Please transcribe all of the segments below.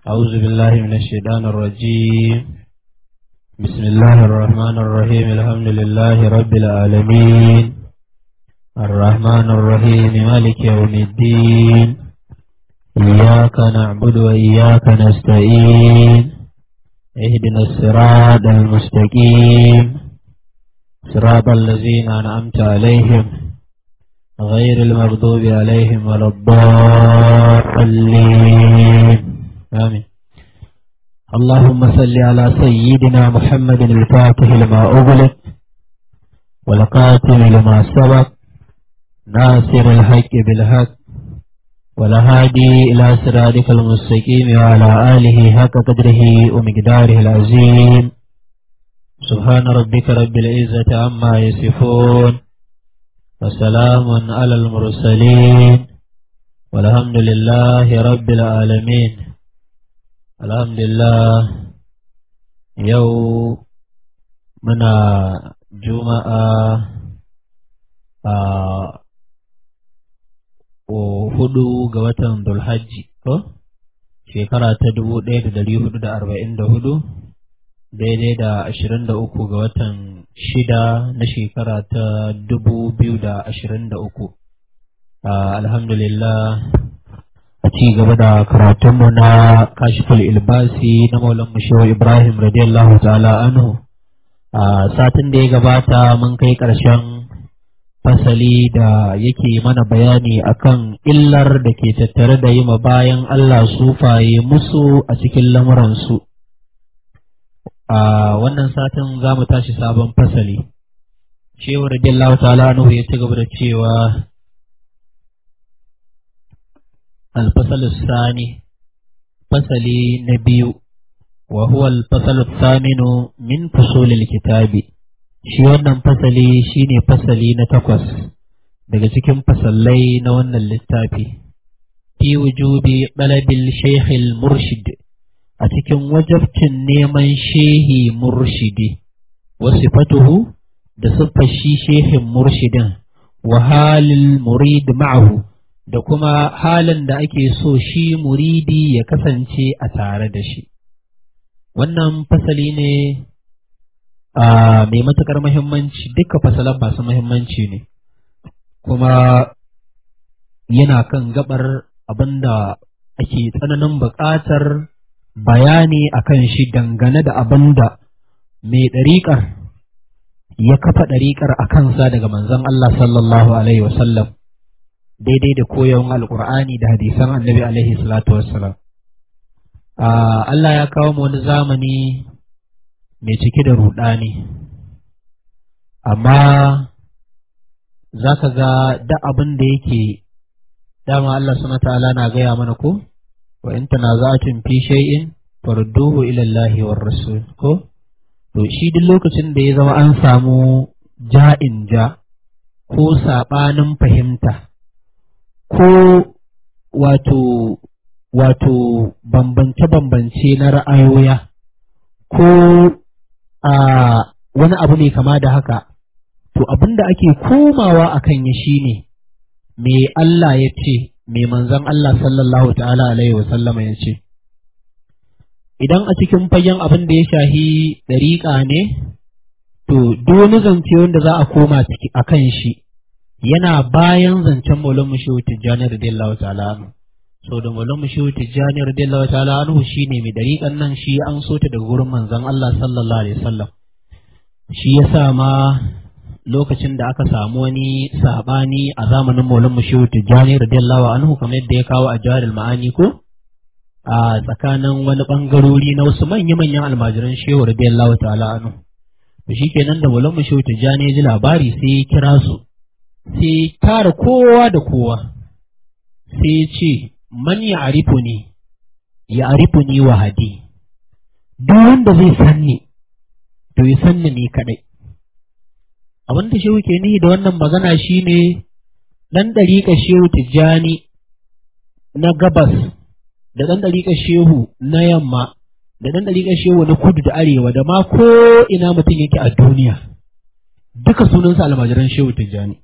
أعوذ بالله من الشيطان الرجيم بسم الله الرحمن الرحيم الحمد لله رب العالمين الرحمن الرحيم مالك يوم الدين إياك نعبد وإياك نستعين اهدنا الصراط المستقيم صراط الذين أنعمت عليهم غير المغضوب عليهم ولا الضالين آمين اللهم صل على سيدنا محمد الفاتح لما أغلق والقاتل لما سبق ناصر الحق بالحق والهادي إلى صراطك المستقيم وعلى آله حق قدره ومقداره العظيم سبحان ربك رب العزة عما يصفون وسلام على المرسلين والحمد لله رب العالمين الحمد لله يو منا جمعة hudu ga watan Dulhajji ko shekara ta dubu ɗaya da dari hudu da arba'in da hudu daidai da ashirin da uku ga watan shida na shekara ta dubu biyu da ashirin da uku alhamdulillah a ci gaba da karatunmu na kashiful ilbasi na maulan shehu ibrahim radiyallahu ta'ala anhu a satin da ya gabata mun kai ƙarshen fasali da yake mana bayani akan illar da ke tattare da yi ma bayan Allah sufaye musu a cikin lamuransu. A wannan satin za mu tashi sabon fasali. Shehu radiyallahu ta'ala Nuhu ya ci gaba da cewa alfasalu sani fasali na biyu wa huwa alfasalu saminu min fusulil kitabi. shi wannan fasali shine fasali na takwas daga cikin fasallai na wannan littafi fi wujubi ɗalabil shehil murshid a cikin wajabcin neman shehi murshidi wasu fatuhu da siffar shi shehin murshidin wa halil murid ma'ahu da kuma halin da ake so shi muridi ya kasance a tare da shi wannan fasali ne mai matuƙar muhimmanci duka fasalan masu muhimmanci ne kuma yana kan gabar abinda ake tsananin buƙatar bayani akan shi dangane da abinda mai ɗariƙar ya kafa ɗariƙar a kansa daga manzon Allah sallallahu alaihi wasallam daidai da koyon alƙur'ani da hadisan annabi alaihi salatu wassalam Allah ya kawo mu wani zamani mai cike da ruɗani amma za ka ga da abin da yake dama Allah suna ta'ala na gaya mana ko wa in tanaza'atun fi shay'in farduhu ila Allah war rasul ko to shi duk lokacin da ya zama an samu ja'in ja ko saɓanin fahimta ko wato wato bambance-bambance na ra'ayoya ko a wani abu ne kama da haka, to abin da ake komawa a kan ya shi ne, me Allah ya ce, me manzan Allah sallallahu ta'ala alaihi wasallama ya ce. Idan a cikin fagen abin da ya shahi ɗariƙa ne, to duk wani zance wanda za a koma a kan shi, yana bayan zancen Maulana Mushehu Tijjani radiyallahu ta'ala so da mulan mushehu tijjani radiyallahu ta'ala anhu shine mai dariƙan nan shi an so ta daga gurin manzon Allah sallallahu alaihi wasallam shi yasa ma lokacin da aka samu wani sabani a zamanin mulan mushehu tijjani radiyallahu anhu kamar yadda ya kawo a jawarul ma'ani ko a tsakanin wani bangarori na wasu manya-manyan almajiran shehu radiyallahu ta'ala anhu to shikenan da mulan mushehu tijjani ya ji labari sai ya kira su sai tara kowa da kowa sai ya ce man ya arifu ne ya arifu ni wahadi duk wanda zai sanni to ya sanni ni kadai abin da shehu ke nihi da wannan magana shine dan dariƙa shehu tijjani na gabas da dan dariƙa shehu na yamma da dan dariƙa shehu na kudu da arewa da ma ko ina mutum yake a duniya duka sunansa almajiran shehu tijjani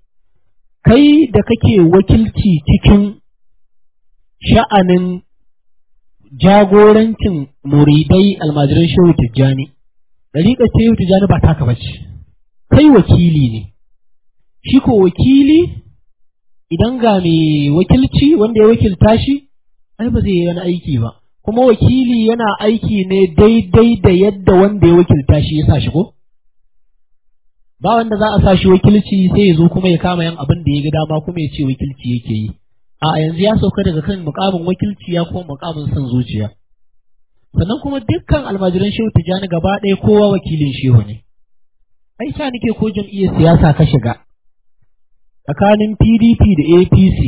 kai da kake wakilci cikin sha'anin jagorancin muridai almajiran shehu tijjani ɗariƙar shehu tijjani ba taka bace kai wakili ne shi ko wakili idan ga mai wakilci wanda ya wakilta shi ai ba zai yi wani aiki ba kuma wakili yana aiki ne daidai da yadda wanda ya wakilta shi ya sa shi ko ba wanda za a sa shi wakilci sai ya zo kuma ya kama yan abin da ya ga dama kuma ya ce wakilci yake yi a yanzu ya sauka daga kan mukamin wakilci ya kuma mukamin son zuciya sannan kuma dukkan almajiran shehu tijjani gaba ɗaya kowa wakilin shehu ne ai sa nake ko jam'iyyar siyasa ka shiga tsakanin PDP da APC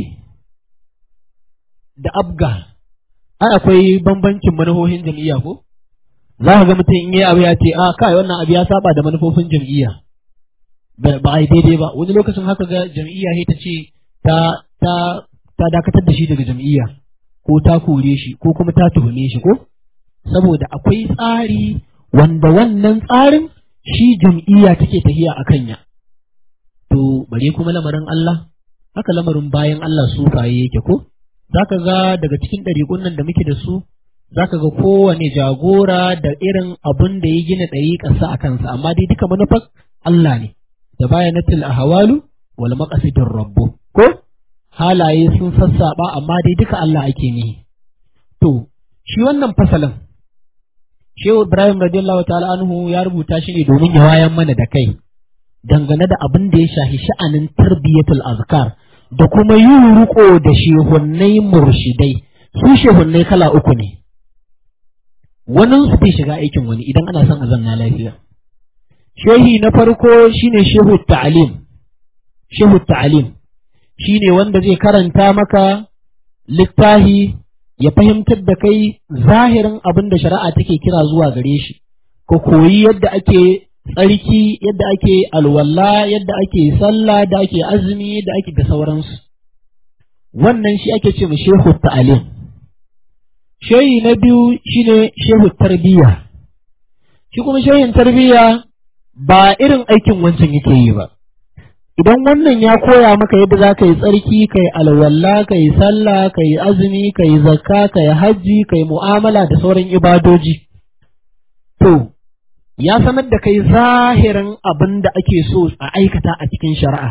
da ABGA ai akwai bambancin manufofin jam'iyya ko za ka ga mutum in yi abu ya ce a kai wannan abu ya saba da manufofin jam'iyya ba a yi daidai ba wani lokacin haka ga jam'iyya sai ta ce ta ta ta dakatar da shi daga jam'iyya ko ta kore shi ko kuma ta tuhume shi ko saboda akwai tsari wanda wannan tsarin shi jam'iyya take tafiya a kanya to bare kuma lamarin Allah haka lamarin bayan Allah sufaye yake ko zaka ga daga cikin ɗariƙun nan da muke da su zaka ga kowane jagora da irin abin da ya gina ɗariƙarsa a kansa amma dai duka manufar Allah ne da bayanatul ahwalu wal maqasidir rabbu ko halaye sun sassaba amma dai duka Allah ake nihi to shi wannan fasalin Shehu Ibrahim radiyallahu ta'ala anhu ya rubuta shi ne domin ya wayan mana da kai dangane da abin da ya shafi sha'anin tarbiyatul azkar da kuma yin riko da shehunnai murshidai su shehunnai kala uku ne wani su bai shiga aikin wani idan ana son a zanna lafiya shehi na farko shine shehu ta'alim shehu ta'alim shine wanda zai karanta maka littahi ya fahimtar da kai zahirin abin da shari'a take kira zuwa gare shi ka koyi yadda ake tsarki yadda ake alwala yadda ake sallah da ake azumi da ake da sauransu wannan shi ake ce mu shehu ta'alim shehi na biyu shine shehu tarbiyya shi kuma shehin tarbiyya ba irin aikin wancan yake yi ba idan wannan ya koya maka yadda za ka yi tsarki ka yi alwala ka yi sallah ka yi azumi ka yi zakka ka yi hajji ka yi mu'amala da sauran ibadoji to ya sanar da kai zahirin abin da ake so a aikata a cikin shari'a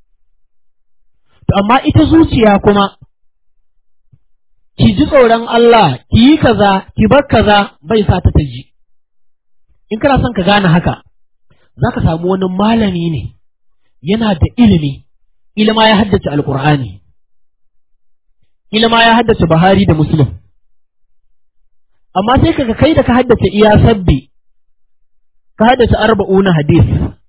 to amma ita zuciya kuma ki ji tsoron Allah ki yi kaza ki bar kaza bai sa ta ta ji in kana son ka gane haka za ka samu wani malami ne yana da ilimi ilima ya haddace alkur'ani ilima ya haddace Buhari da Muslim amma sai kaga kai da ka haddace iya sabbi ka haddace arba'una hadis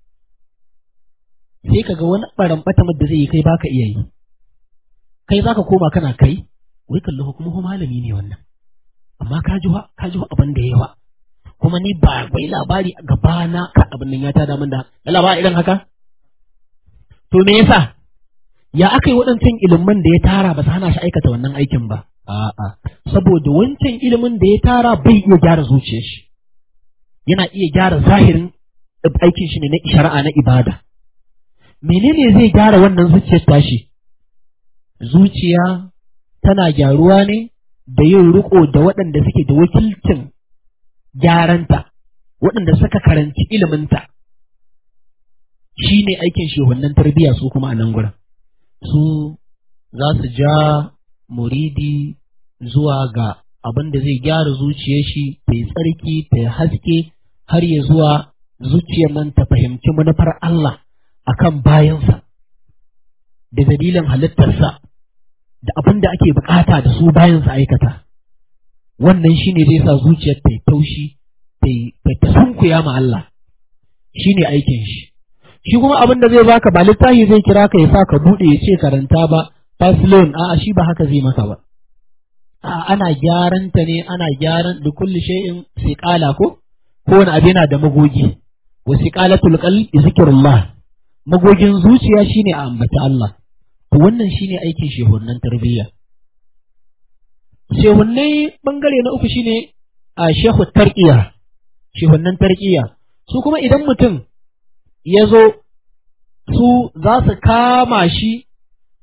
sai kaga wani baran bata da zai yi kai baka iya yi kai zaka koma kana kai wai kallo kuma ko malami ne wannan amma ka ji ka ji abin da yawa kuma ni ba wai labari a gabana ka abin nan ya tada min da labari irin haka to me yasa ya aka yi waɗancan ilimin da ya tara ba su hana shi aikata wannan aikin ba a'a saboda wancan ilimin da ya tara bai iya gyara zuciyar shi yana iya gyara zahirin aikin shi ne na shari'a na ibada menene zai gyara wannan zuciyar tashi zuciya tana gyaruwa ne da yin riko da waɗanda suke da wakilcin gyaranta waɗanda suka karanci iliminta shi ne aikin shehunan tarbiyya su kuma a nan gurin su za su ja muridi zuwa ga abin da zai gyara zuciyar shi ta yi tsarki ta yi haske har ya zuwa zuciyar nan ta fahimci manufar Allah akan bayansa da dalilin halittarsa da abin da ake bukata da su bayansa aikata wannan shi ne zai sa zuciyar ta yi taushi ta sunkuya ma Allah shi ne aikin shi shi kuma abin da zai baka ba littafi zai kira ka ya sa ka buɗe ya ce karanta ba faslon a'a shi ba haka zai maka ba a ana gyaran ta ne ana gyaran da kulli shay'in siqala ko ko wani abu yana da magogi wa siqalatul qalbi zikrullah magogin zuciya shine a ambata Allah to wannan shine aikin shehunnan tarbiyya shehunnai bangare na uku shine a shehu tarqiya shehunnan tarqiya su kuma idan mutum ya zo su za su kama shi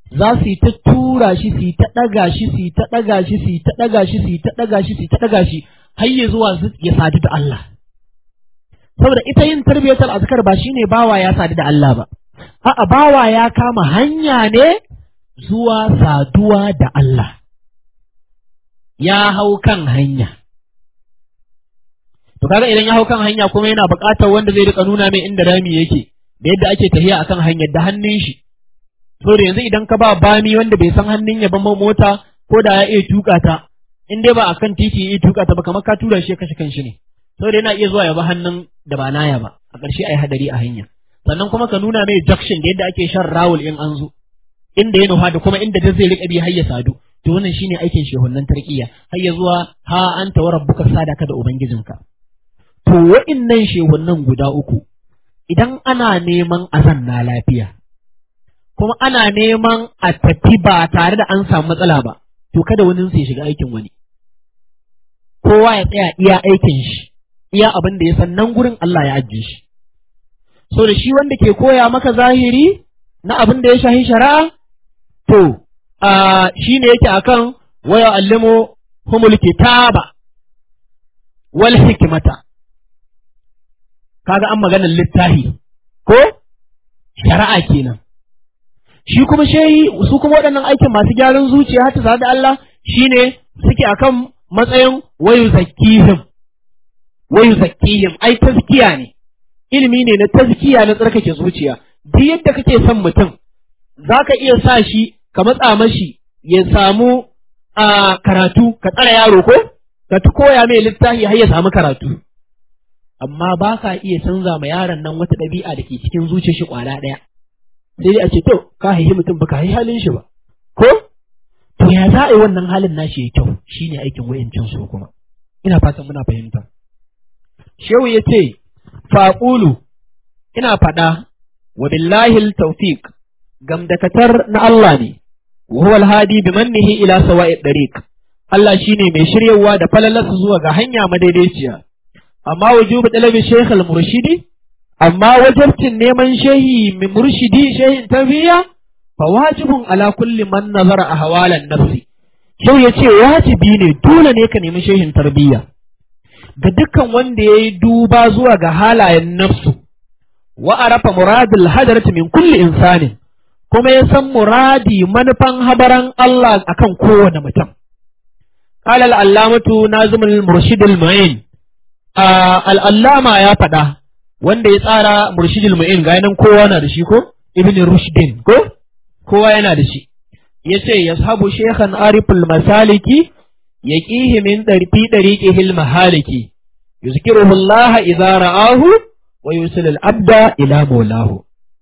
za su yi ta tura shi su yi ta ɗaga shi su yi ta ɗaga shi su yi ta ɗaga shi su yi ta ɗaga shi su yi ta ɗaga shi har ya zuwa ya sadu da Allah saboda ita yin tarbiyatul azkar ba shine bawa ya sadu da Allah ba a'a bawa ya kama hanya ne zuwa saduwa da Allah ya hau kan hanya to kaga idan ya hau kan hanya kuma yana buƙatar wanda zai rika nuna mai inda rami yake da yadda ake tafiya akan hanyar da hannun shi so da yanzu idan ka ba bami wanda bai san hannun ya ban mota ko da ya iya tuka ta in dai ba akan titi ya iya tuka ta ba kamar ka tura shi ya kashe kanshi ne so da yana iya zuwa ya ba hannun da ba naya ba a ƙarshe ai hadari a hanya sannan kuma ka nuna mai junction da yadda ake shan rawul in an zo inda ya nufa da kuma inda da zai riƙa bi har ya sadu to wannan shine aikin shehunnan tarkiya har ya zuwa ha anta wa rabbuka sadaka da ubangijinka to wa'innan shehunnan guda uku idan ana neman azan na lafiya kuma ana neman a tafi ba tare da an samu matsala ba to kada wani sai shiga aikin wani kowa ya tsaya iya aikin shi iya abin da ya san nan gurin Allah ya ajiye shi so da shi wanda ke koya maka zahiri na abin da ya shahi shari'a to a shi ne yake akan waya allimo humul kitaba wal hikmata kaga an maganar littafi ko shari'a kenan shi kuma shehi su kuma waɗannan aikin masu gyaran zuciya hata da Allah shine suke akan matsayin wayu zakkihim wayu zakkihim ai tazkiya ne ilimi ne na tazkiya na tsarkake zuciya duk yadda kake son mutum zaka iya sa shi ka matsa mashi ya samu a karatu ka tsara yaro ko ka koya mai littafi har ya samu karatu amma ba ka iya canza ma yaron nan wata ɗabi'a da ke cikin zuciyar shi kwala ɗaya sai dai a ce to ka haihi mutum ba ka haihi halin shi ba ko to ya za a yi wannan halin nashi ya kyau shine aikin wayancin su kuma ina fatan muna fahimta shehu ya ce faƙulu ina faɗa wa billahi tawfiq gamdakatar na Allah ne wa huwa alhadi bi mannihi ila sawa'i dariq Allah shine mai shiryawa da falalarsa zuwa ga hanya madaidaiciya amma wujubu talabi shaykh al-murshidi amma wajibcin neman shehi mai murshidi shehin tarbiyya fa wajibun ala kulli man nazara ahwalan nafsi shau yace wajibi ne dole ne ka nemi shehin tarbiyya ga dukkan wanda yayi duba zuwa ga halayen nafsu wa arafa muradul hadarati min kulli insanin kuma ya san muradi manufan habaran Allah akan kowane mutum قال العلامة نازم المرشد المعين al'allama ya faɗa wanda ya tsara murshidul mu'in ga nan kowa na da shi ko ibn rushdin ko kowa yana da shi yace yashabu shaykhan ariful masaliki yaqihi min darfi dariqihil mahaliki yuzkiruhu Allah idza ra'ahu wa yusil abda ila maulahu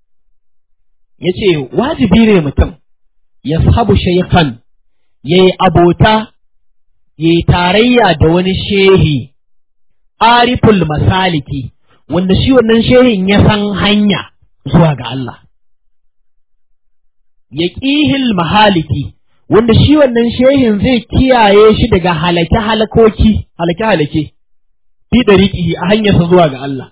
yace wajibi ne mutum yashabu shaykhan yayi abota yayi tarayya da wani shehi ariful masaliki wanda shi wannan shehin ya san hanya zuwa ga Allah ya ƙihil mahaliki wanda shi wannan shehin zai kiyaye shi daga halake halakoki halake halake fi dariqihi a hanyarsa zuwa ga Allah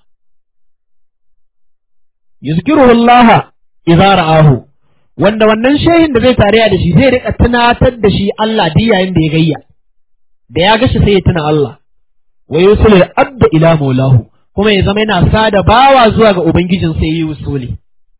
yuzkiruhu Allah idza ra'ahu wanda wannan shehin da zai tarayya da shi zai rika tunatar da shi Allah duk yayin da ya gayya da ya gashi sai ya tuna Allah wa yusul abda ila maulahu kuma ya zama yana sada bawa zuwa ga ubangijin sai yi usuli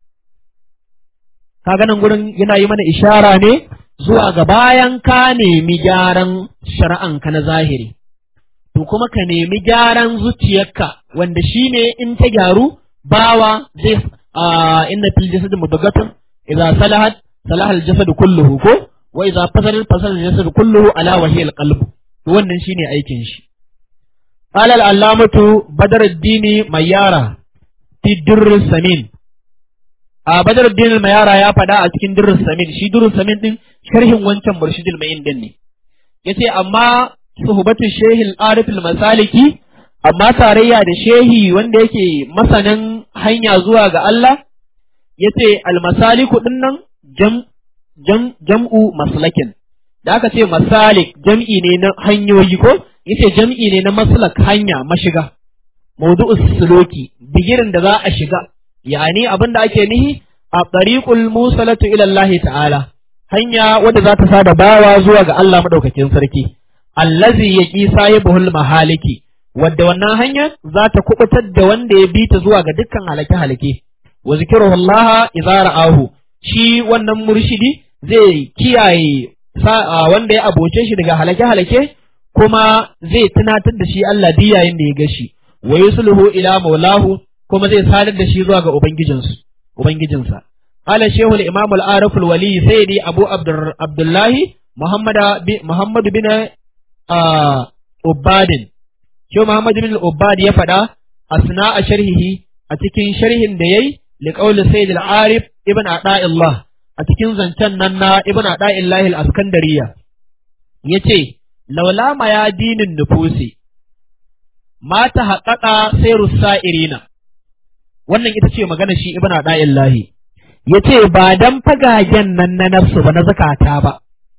kaga nan gurin yana yi mana ishara ne zuwa ga bayan ka nemi gyaran shari'an ka na zahiri to kuma ka nemi gyaran zuciyarka wanda shine in ta gyaru bawa zai inna fil jasad mudghatan idza salahat salaha al jasad kulluhu ko wa idza fasala fasala al jasad kulluhu ala wa hiya al qalb to wannan shine aikin shi قال العلامة بدر الدين ميارة في در السمين a badar din mayara ya faɗa a cikin durrus samin shi durrus samin din sharhin wancan murshidul mayin din ne yace amma suhbatu shehil arif masaliki amma tarayya da shehi wanda yake masanin hanya zuwa ga Allah yace al masaliku din nan jam jam jam'u maslakin da aka ce masalik jam'i ne na hanyoyi ko yace jam'i ne na maslak hanya mashiga mawdu'us suluki bigirin da za a shiga yani abin da ake nihi a tariqul musalatu ila Allah ta'ala hanya wadda za ta sada bawa zuwa ga Allah madaukakin sarki allazi yaqi sahibul mahaliki wadda wannan hanya za ta kubutar da wanda ya bi ta zuwa ga dukkan halake halake wa zikruhu Allah idza ra'ahu shi wannan murshidi zai kiyaye wanda ya aboce shi daga halake halake kuma zai tunatar da shi Allah diyayin da ya gashi wa yusluhu ila maulahu kuma zai sadar da shi zuwa ga ubangijinsu ubangijinsa قال شيخ الإمام العارف الولي سيدي أبو عبد الله محمد محمد بن عباد شو محمد بن عباد يفدا أثناء شرحه أتكين شرح ديي لقول سيد العارف ابن عطاء الله أتكين زنتن ننا ابن عطاء الله الأسكندرية يتي لولا ما يدين النفوس ما تحقق سير السائرين wannan ita ce magana shi ibn Ada'illahi ya ce ba don fagagen nan na nafsu ba na zukata ba,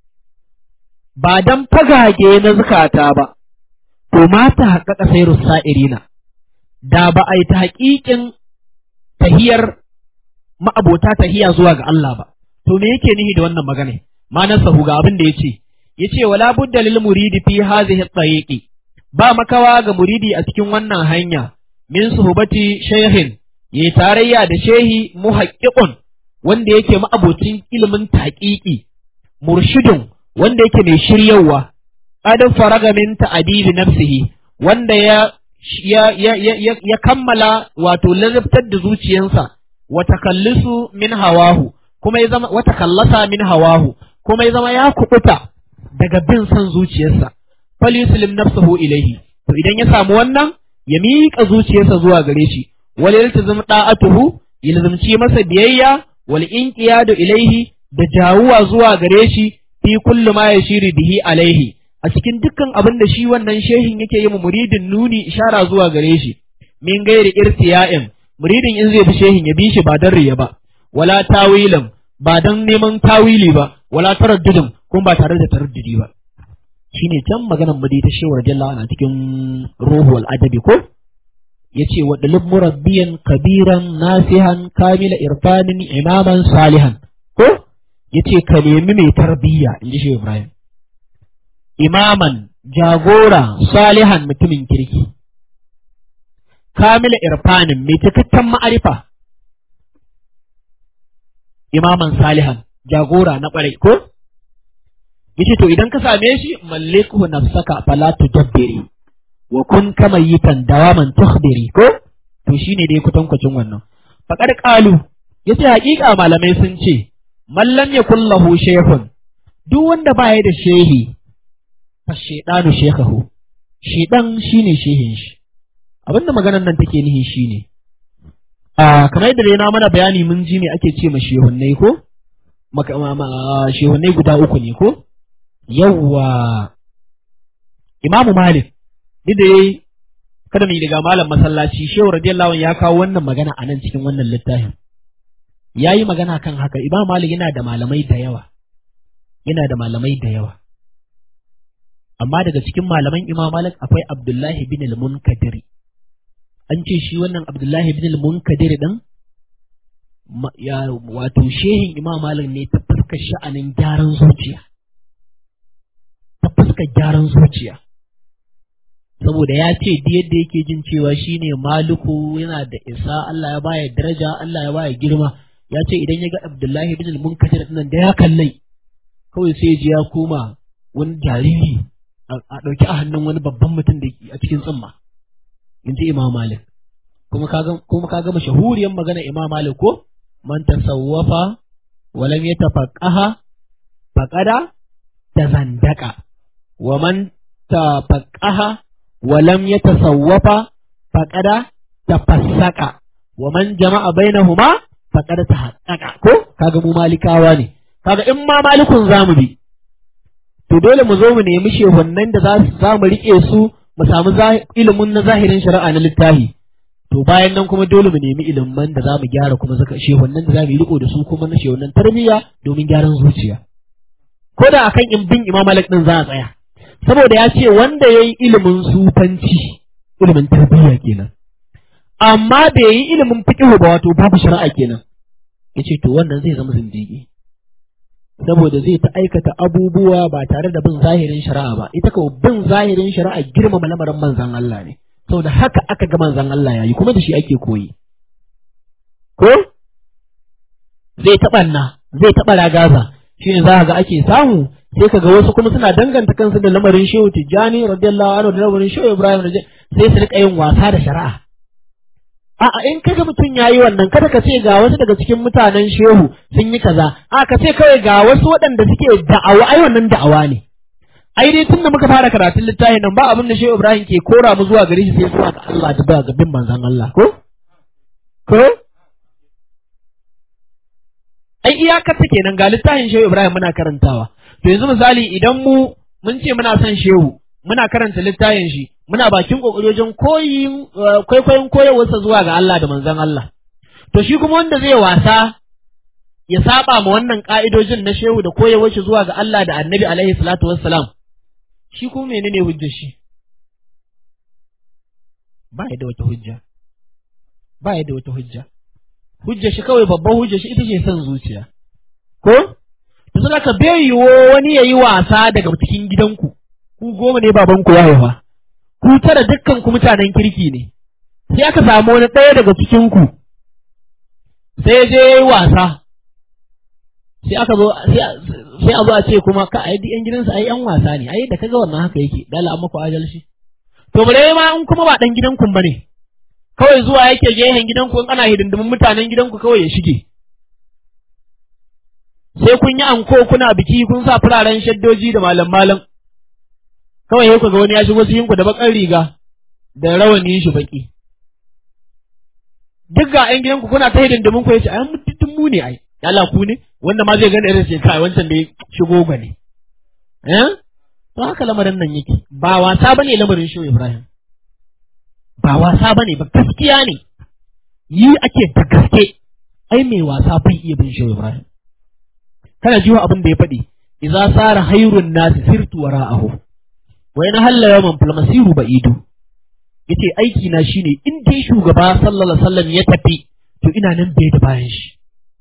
ba don fagage na zukata ba, to mata haƙaƙa sai rusa'irina, da ba a yi ta haƙiƙin tahiyar ma'abota tahiya zuwa ga Allah ba, to me yake nihi da wannan magana, ma na sahu ga abin da ya ce, ya ce wala budda lil muridi fi hazihi tsayiƙi, ba makawa ga muridi a cikin wannan hanya, min suhubati shehin, ya tarayya da shehi muhaƙiƙun wanda yake ma'abocin ilimin taƙiƙi, murshidun wanda yake mai shiryawa, adin faraga min ta'adibi nafsihi wanda ya ya, ya, ya, ya kammala wato lazabtar da zuciyansa wata kallisu min hawahu kuma ya zama wata kallasa min hawahu kuma ya zama ya kubuta daga bin son zuciyarsa fal yuslim nafsuhu ilaihi to idan ya samu wannan ya miƙa zuciyarsa zuwa gare shi wal yaltazim da'atuhu yalzimci masa biyayya wal inqiyadu ilaihi da jawuwa zuwa gare shi fi kullu ma yashiri bihi alaihi a cikin dukkan abin da shi wannan shehin yake yi muridin nuni ishara zuwa gare shi min gairi irtiya'in muridin in zai bi shehin ya bi shi ba dan riya ba wala tawilin ba dan neman tawili ba wala taraddudin kuma ba tare da taraddudi ba shine can maganar madi ta shewar jalla ana cikin ruhul adabi ko yace wa dalib murabbiyan kabiran nasihan kamila irfanin imaman salihan ko yace ka nemi mai tarbiyya inji shi Ibrahim imaman jagora salihan mutumin kirki kamila irfanin mai cikakken ma'arifa imaman salihan jagora na ƙwarai ko yace to idan ka same shi malliku nafsaka fala tujabbiri wa kun kama yitan dawaman tukhbiri ko to shine dai kutankwacin wannan faqad qalu yace haƙiƙa malamai sun ce man lam yakul lahu shaykhun duk wanda baya da shehi fa shaydanu shekahu shedan shine shehin shi abinda maganar nan take nihi shine a kamar yadda na mana bayani mun ji me ake ce ma shehunnai ko shehunnai guda uku ne ko yawwa imamu malik duk da yayi kada mu yi daga malam masallaci shehu radiyallahu ya kawo wannan magana a nan cikin wannan littafin ya yi magana kan haka imam malik yana da malamai da yawa yana da malamai da yawa amma daga cikin malaman imam malik akwai abdullahi bin al-munkadiri an ce shi wannan abdullahi bin al-munkadiri din ya wato shehin imam malik ne ta fuskar sha'anin gyaran zuciya ta fuskar gyaran zuciya saboda ya ce duk yadda yake jin cewa shine maluku yana da isa Allah ya baya daraja Allah ya baya girma ya ce idan ya ga Abdullahi bin al-Munkadir nan da ya kallai kawai sai ji ya koma wani jariri a ɗauki a hannun wani babban mutum da a cikin tsumma in ji Imam Malik kuma kaga kuma kaga mashahuriyar magana Imam Malik ko man tasawwafa wa lam yatafaqqaha faqada tazandaka wa man tafaqqaha wa lam yatasawwafa faqada tafassaka wa man jama'a bainahuma faqad tahaqqaqa ko kaga mu malikawa ne kaga in ma malikun zamu bi to dole mu zo mu nemi shehunnan da za mu rike su mu samu ilimin na zahirin shari'a na littafi to bayan nan kuma dole mu nemi ilimin da za mu gyara kuma zaka shehunnan da za mu riko da su kuma na shehunnan tarbiyya domin gyaran zuciya ko da akan in bin imam malik din za a tsaya saboda ya ce wanda ya yi ilimin sufanci ilimin tarbiyya kenan amma bai yi ilimin fiqh ba wato babu shari'a kenan yace to wannan zai zama zindigi saboda zai ta aikata abubuwa ba tare da bin zahirin shari'a ba ita ko bin zahirin shari'a girmama lamarin manzan Allah ne saboda haka aka ga manzan Allah yayi kuma da shi ake koyi ko zai taɓa na zai taɓa ragaza shi ne za ga ake samu sai ka ga wasu kuma suna danganta kansu da lamarin shehu tijjani radiyallahu anhu da lamarin shehu ibrahim sai su rika yin wasa da shari'a A'a in kaga mutum ya yi wannan kada ka ce ga wasu daga cikin mutanen shehu sun yi kaza, a ka ce kawai ga wasu waɗanda suke da'awa ai wannan da'awa ne. Ai dai tun da muka fara karatun littafin nan ba abin da shehu Ibrahim ke kora mu zuwa gare shi sai zuwa ga Allah da ba ga bin manzon Allah ko? Ko? Ai iyakar ta kenan ga littafin shehu Ibrahim muna karantawa. To yanzu misali idan mu mun ce muna son shehu muna karanta littafin shi muna bakin kokari wajen koyin kwaikwayon koyarwarsa zuwa ga Allah da manzon Allah to shi kuma wanda zai wasa ya saba ma wannan ka'idojin na shehu da koyarwar shi zuwa ga Allah da Annabi alaihi salatu wassalam shi kuma menene hujjar shi ba ya da wata hujja ba ya da wata hujja hujjar shi kawai babban hujjar shi ita ce son zuciya ko to sai ka bai yiwo wani yayi wasa daga cikin gidanku ku goma ne babanku ya haifa ku tara dukkan ku mutanen kirki ne sai aka samu wani ɗaya daga cikin ku sai je yayi wasa sai aka zo sai a zo a ce kuma ka ai yan gidansa ai yan wasa ne ai da kaga wannan haka yake dala amma ku adalci to bare ma in kuma ba dan gidanku bane kawai zuwa yake gehen gidanku in ana hidindimin mutanen gidanku kawai ya shige sai kun yi anko kuna biki kun sa fararen shaddoji da malam malam kawai yau ga wani ya shigo cikin ku da bakar riga da rawani shi baki duk ga ƴan gidanku kuna ta hidindimin ku yace ai mutum mu ne ai Allah ku ne wanda ma zai gani irin sai kai wancan da ya shigo ba ne eh to haka lamarin nan yake ba wasa bane lamarin shi Ibrahim ba wasa bane ba gaskiya ne yi ake da gaske ai mai wasa bai iya bin shi Ibrahim kana jiwa abin da ya faɗi idza sara hayrun nasi sirtu wara'ahu wai na halla yawan falmasiru ba ido yace aiki na shine in dai shugaba sallallahu alaihi wasallam ya tafi to ina nan bai da bayan shi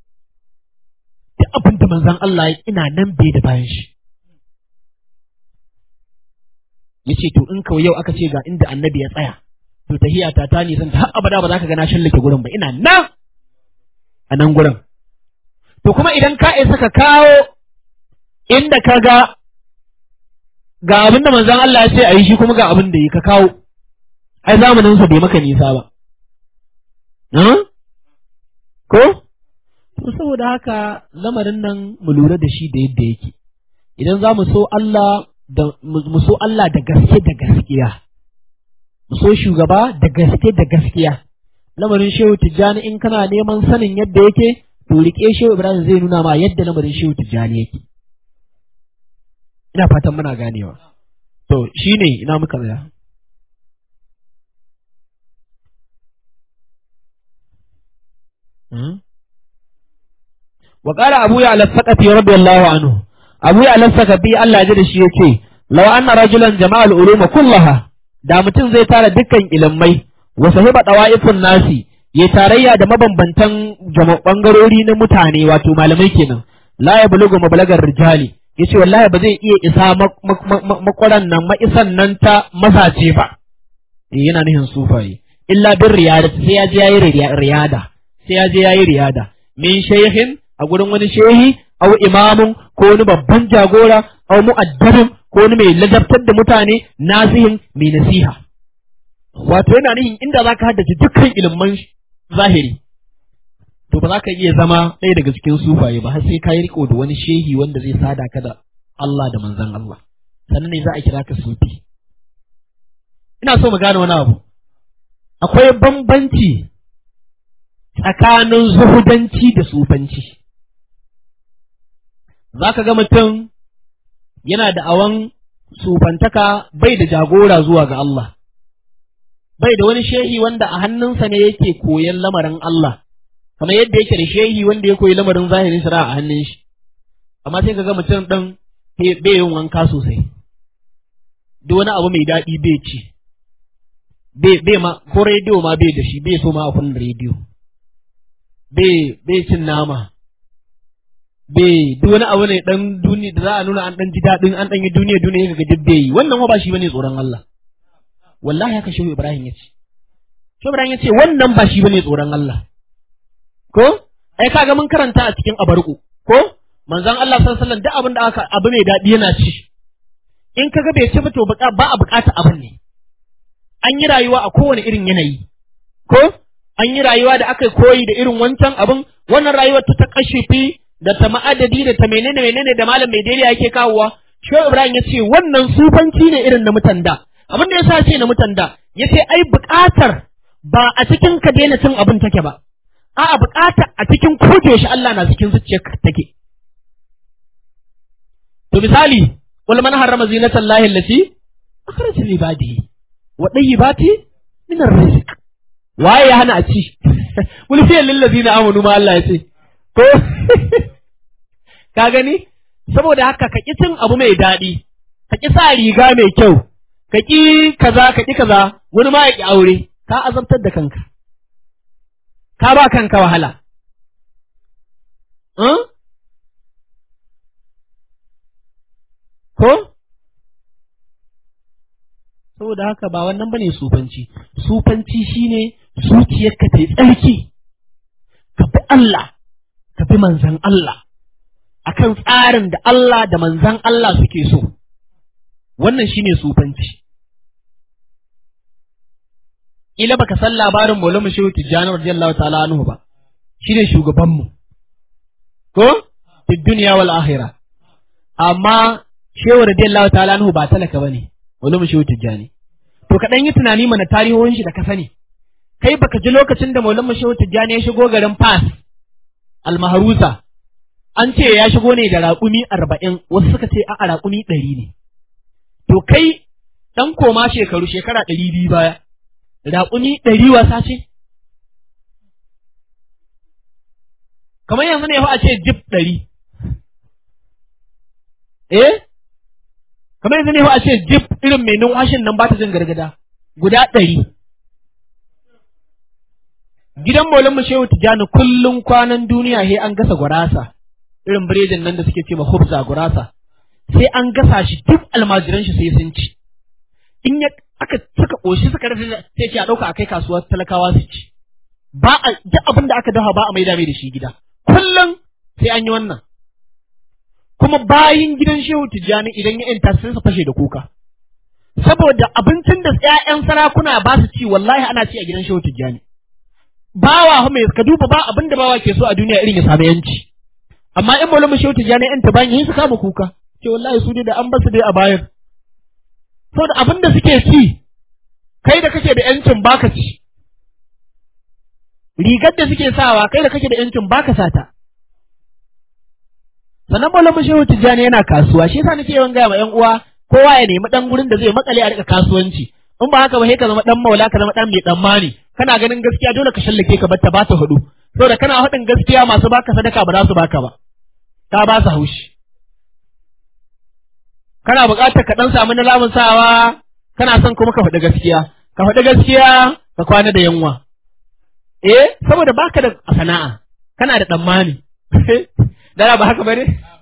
duk abin da manzon Allah ina nan bai da bayan shi yace to in kawai yau aka ce ga inda annabi ya tsaya to tahiya ta ta nisan har abada ba za ka ga na shallake gurin ba ina nan a nan gurin to kuma idan ka isa ka kawo inda ka ga ga abin da manzon Allah ya ce a yi shi kuma ga abin da yi ka kawo ai zamanin sa bai maka nisa ba ko to saboda haka lamarin nan mu lura da shi da yadda yake idan za mu so Allah da mu so Allah da gaske da gaskiya mu so shugaba da gaske da gaskiya lamarin shehu tijjani in kana neman sanin yadda yake to rike shehu ibrahim zai nuna ma yadda lamarin shehu tijjani yake ina fatan muna ganewa to shine ina muka tsaya wa qala abu ya al-saqafi radiyallahu anhu abu ya al-saqafi Allah ya da shi yace law anna rajulan jama'al uluma kullaha da mutum zai tara dukkan ilimai wa sahiba dawa'ifun nasi ya tarayya da mabambantan bangarori na mutane wato malamai kenan la ya bulugu mablagar rijali yace wallahi ba zai iya isa makwaran nan ma'isan nan ta mazace ba yana nihin sufaye illa bin riyada sai ya je yayi riyada sai ya je yayi riyada min shaykhin a gurin wani shehi aw imamun ko wani babban jagora aw mu'addabin ko wani mai ladabtar da mutane nasihin mai nasiha wato yana nihin inda zaka haddace dukkan ilimin zahiri to ba za ka iya zama ɗaya daga cikin sufaye ba har sai ka yi riko da wani shehi wanda zai sada ka da Allah da manzon Allah sannan ne za a kira ka sufi ina so mu gane wani abu akwai bambanci tsakanin zuhudanci da sufanci za ka ga mutum yana da awan sufantaka bai da jagora zuwa ga Allah bai da wani shehi wanda a hannunsa ne yake koyan lamarin Allah kamar yadda yake da shehi wanda ya koyi lamarin zahirin shari'a a hannun shi amma sai kaga mutum ɗin bai yin wanka sosai duk wani abu mai daɗi bai ci bai ma ko rediyo ma bai da shi bai so ma a kunna rediyo bai bai cin nama bai duk wani abu ne dan duniya da za a nuna an dan ji daɗin an dan yi duniya duniya ga duk bai yi wannan ba shi bane tsoron Allah wallahi haka shehu Ibrahim ya ce shehu Ibrahim ya ce wannan ba shi bane tsoron Allah ko ai kaga mun karanta a cikin abarku ko manzon Allah sallallahu alaihi wasallam duk abin da aka abu mai daɗi yana ci in kaga bai ci ba to ba a bukata abin ne an yi rayuwa a kowane irin yanayi ko an yi rayuwa da aka koyi da irin wancan abin wannan rayuwar ta ta kashifi da ta ma'adadi da ta menene menene da malam mai daidai yake kawowa Shehu Ibrahim ya ce wannan sufanci ne irin na mutan da abin da ya sa ce na mutan da ya ce ai buƙatar ba a cikin ka daina cin abin take ba a'a buƙatar a cikin koje shi Allah na cikin zuciyarka take to misali wal man harrama zinatan lahi allati akhraj li ibadihi wa tayyibati min ar-rizq waye ya hana a ci wani fiye lillazi na amanu ma Allah ya ce ko ka gani saboda haka ka ƙi cin abu mai daɗi ka ƙi sa riga mai kyau ka ƙi kaza ka ƙi kaza wani ma ya ƙi aure ka azabtar da kanka ka ba kanka wahala ko saboda haka ba wannan bane sufanci sufanci shine zuciyarka ta yi tsarki ka bi Allah ka bi manzan Allah akan tsarin da Allah da manzan Allah suke so wannan shine sufanci ila baka san labarin Maulana Shehu Tijjani radiyallahu ta'ala anhu ba shine shugabanmu ko fi dunya wal akhirah amma Shehu radiyallahu ta'ala anhu ba talaka bane Maulana Shehu Tijjani to ka dan yi tunani mana tarihohin shi da ka sani kai baka ji lokacin da Maulana Shehu Tijjani ya shigo garin Fas Almaharusa an ce ya shigo ne da raƙumi arba'in wasu suka ce a raƙumi ɗari ne to kai ɗan koma shekaru shekara ɗari biyu baya raƙumi ɗari wasa ce kamar yanzu ne fa a ce jib ɗari eh kamar yanzu ne fa a ce jib irin mai numfashin nan ba ta jin gargada guda ɗari gidan Maulana mu Shehu Tijjani kullum kwanan duniya he an gasa gurasa irin biredin nan da suke ce ma hubza gurasa sai an gasa shi duk almajiran shi sai sun ci in ya aka suka koshi suka rasa sai ce a dauka akai kasuwar talakawa su ci ba a duk abin da aka dafa ba a maida mai da shi gida kullum sai an yi wannan kuma bayin gidan Shehu Tijjani idan ya yanta sai su fashe da kuka saboda abincin da ƴaƴan sarakuna ba su ci wallahi ana ci a gidan Shehu Tijjani bawa mai ka duba ba abin da bawa ke so a duniya irin ya samu yanci amma in maulama shehu tijjani yan ta bayan su kama kuka ce wallahi su dai da an basu dai a bayan saboda abin da suke ci kai da kake da yancin baka ci rigar da suke sawa kai da kake da yancin baka sata sannan maulama shehu tijjani yana kasuwa shi yasa nake yawan gaya ma yan uwa kowa ya nemi dan gurin da zai makale a rika kasuwanci in ba haka ba sai ka zama dan maula ka zama dan mai dan mani kana ganin gaskiya dole ka shallake ka batta ba ta hudu saboda kana haɗin gaskiya masu baka sadaka ba za su baka ba ta ba su haushi kana buƙatar ka dan samu na lamun sawa kana son kuma ka faɗi gaskiya ka faɗi gaskiya ka kwana da yanwa eh saboda baka da sana'a kana da tsammani dara ba haka bane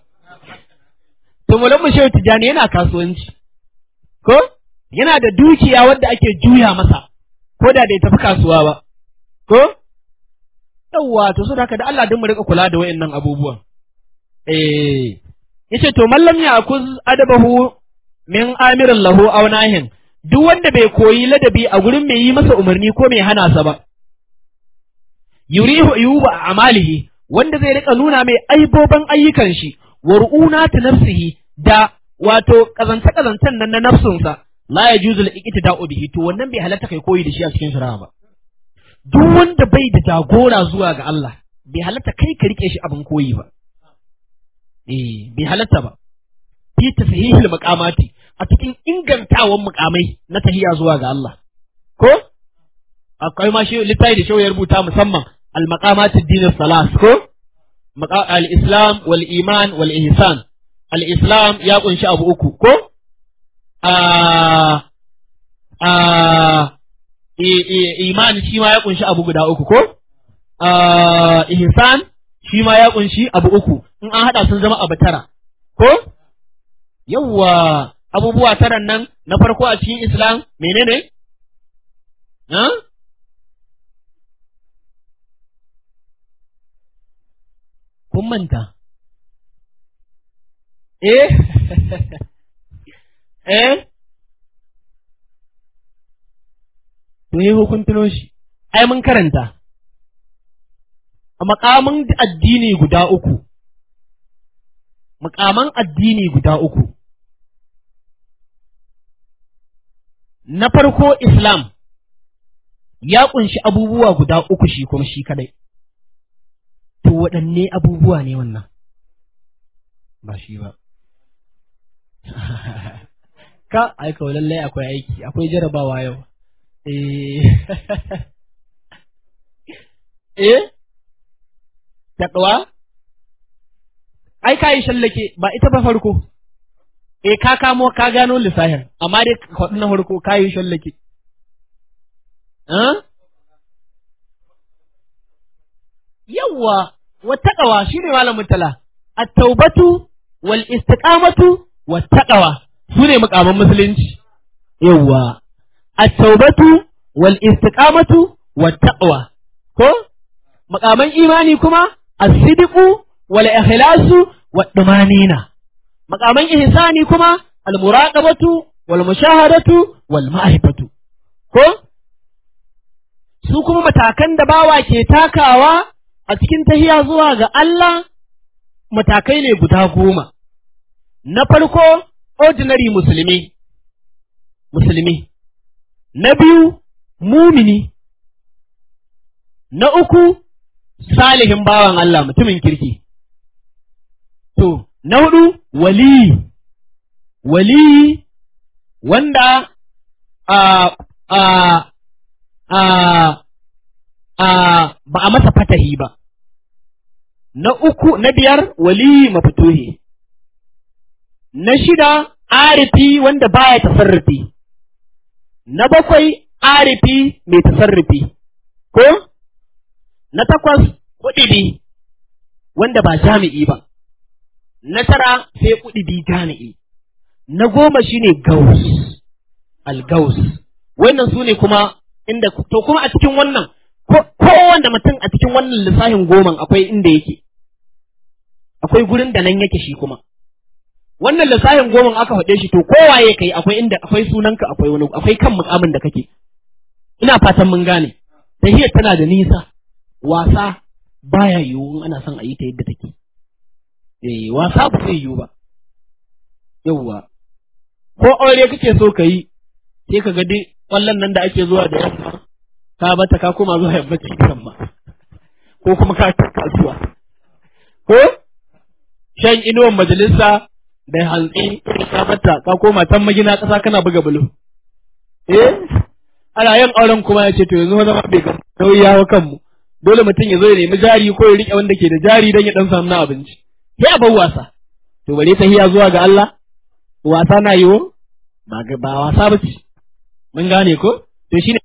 to mulan mu shehu tijani yana kasuwanci ko yana da dukiya wadda ake juya masa ko da bai tafi kasuwa ba ko yawwa to saboda haka da Allah din mu rika kula da wayannan abubuwan eh yace to mallam ya akuz adabahu min amirin lahu aw nahin duk wanda bai koyi ladabi a gurin mai yi masa umarni ko mai hana sa ba yurihu yuba amalihi wanda zai rika nuna mai aiboban ayyukan shi wa ru'unati nafsihi da wato kazanta kazantan nan na nafsunsa la yajuzu al-iqtida'u bihi to wannan bai halatta kai koyi da shi a cikin shari'a ba duk wanda bai da jagora zuwa ga Allah bai halatta kai ka rike shi abin koyi ba eh bai halatta ba fi tasihihil maqamati a cikin ingantawan mukamai na tahiya zuwa ga Allah ko akwai ma shi littafi da shi ya rubuta musamman al maqamati din salas ko al islam wal iman wal ihsan al islam ya kunshi abu uku ko a a iman shi ma ya kunshi abu guda uku ko ihsan shi ma ya kunshi abu uku in an haɗa sun zama abu tara ko yawwa abubuwa taran nan na farko a cikin islam menene ha kun manta eh eh to yi hukuntuno shi ai mun karanta a makaman addini guda uku makaman addini guda uku na farko islam ya kunshi abubuwa guda uku shi kuma shi kadai to waɗanne abubuwa ne wannan ba shi ba ka aika lallai akwai aiki akwai jarabawa yau eh eh taɗuwa ai ka yi shallake ba ita ba farko eh ka kamo ka gano lissafin amma dai kwaɗi na farko ka yi shallake yawwa wattaqawa shine malamin tala at-taubatu wal istiqamatu wattaqawa sune mukaman musulunci yawwa at-taubatu wal istiqamatu wattaqwa ko mukaman imani kuma as-sidqu wal ikhlasu wad dumanina mukaman ihsani kuma al-muraqabatu wal mushahadatu wal ma'rifatu ko su kuma matakan da bawa ke takawa a cikin tahiya zuwa ga Allah matakai ne guda goma. Na farko, ordinary musulmi, musulmi. Na biyu, mumini. Na uku, salihin bawan Allah mutumin kirki. To, na hudu, wali, wali wanda a a a a ba a masa fatahi ba. Na uku, na biyar wali mafituhi. Na shida, arifi wanda baya tasarrufi. Na bakwai, arifi mai tasarrufi. Ko? Na takwas, kuɗibi wanda ba jami'i ba. Na tara, sai kuɗibi jami'i. Na goma shine gaus, al-gaus. Wannan su ne kuma inda, to kuma a cikin wannan kowanne mutum a cikin wannan lissafin goman akwai inda yake akwai gurin da nan yake shi kuma wannan lissafin goman aka faɗe shi to kowaye kai akwai inda akwai sunanka akwai wani akwai kan mukamin da kake ina fatan mun gane tahiyar tana da nisa wasa baya yiwu in ana son a yi ta yadda take eh wasa ba zai yiwu ba yawwa ko aure kake so ka yi sai ka ga dai kwallon nan da ake zuwa da yamma ka bata ka koma zuwa yammaci kan ma ko kuma ka kasuwa ko shan inuwan majalisa da hantsi ka bata ka koma can magina ƙasa kana buga bulo eh ana yin auren kuma ya ce to yanzu zama bai ga nauyi ya kanmu dole mutum ya zo ya nemi jari ko ya rike wanda ke da jari don ya dan samu na abinci sai a bar wasa to bare ta hiya zuwa ga Allah wasa na yiwo ba ba wasa ba ce mun gane ko to shine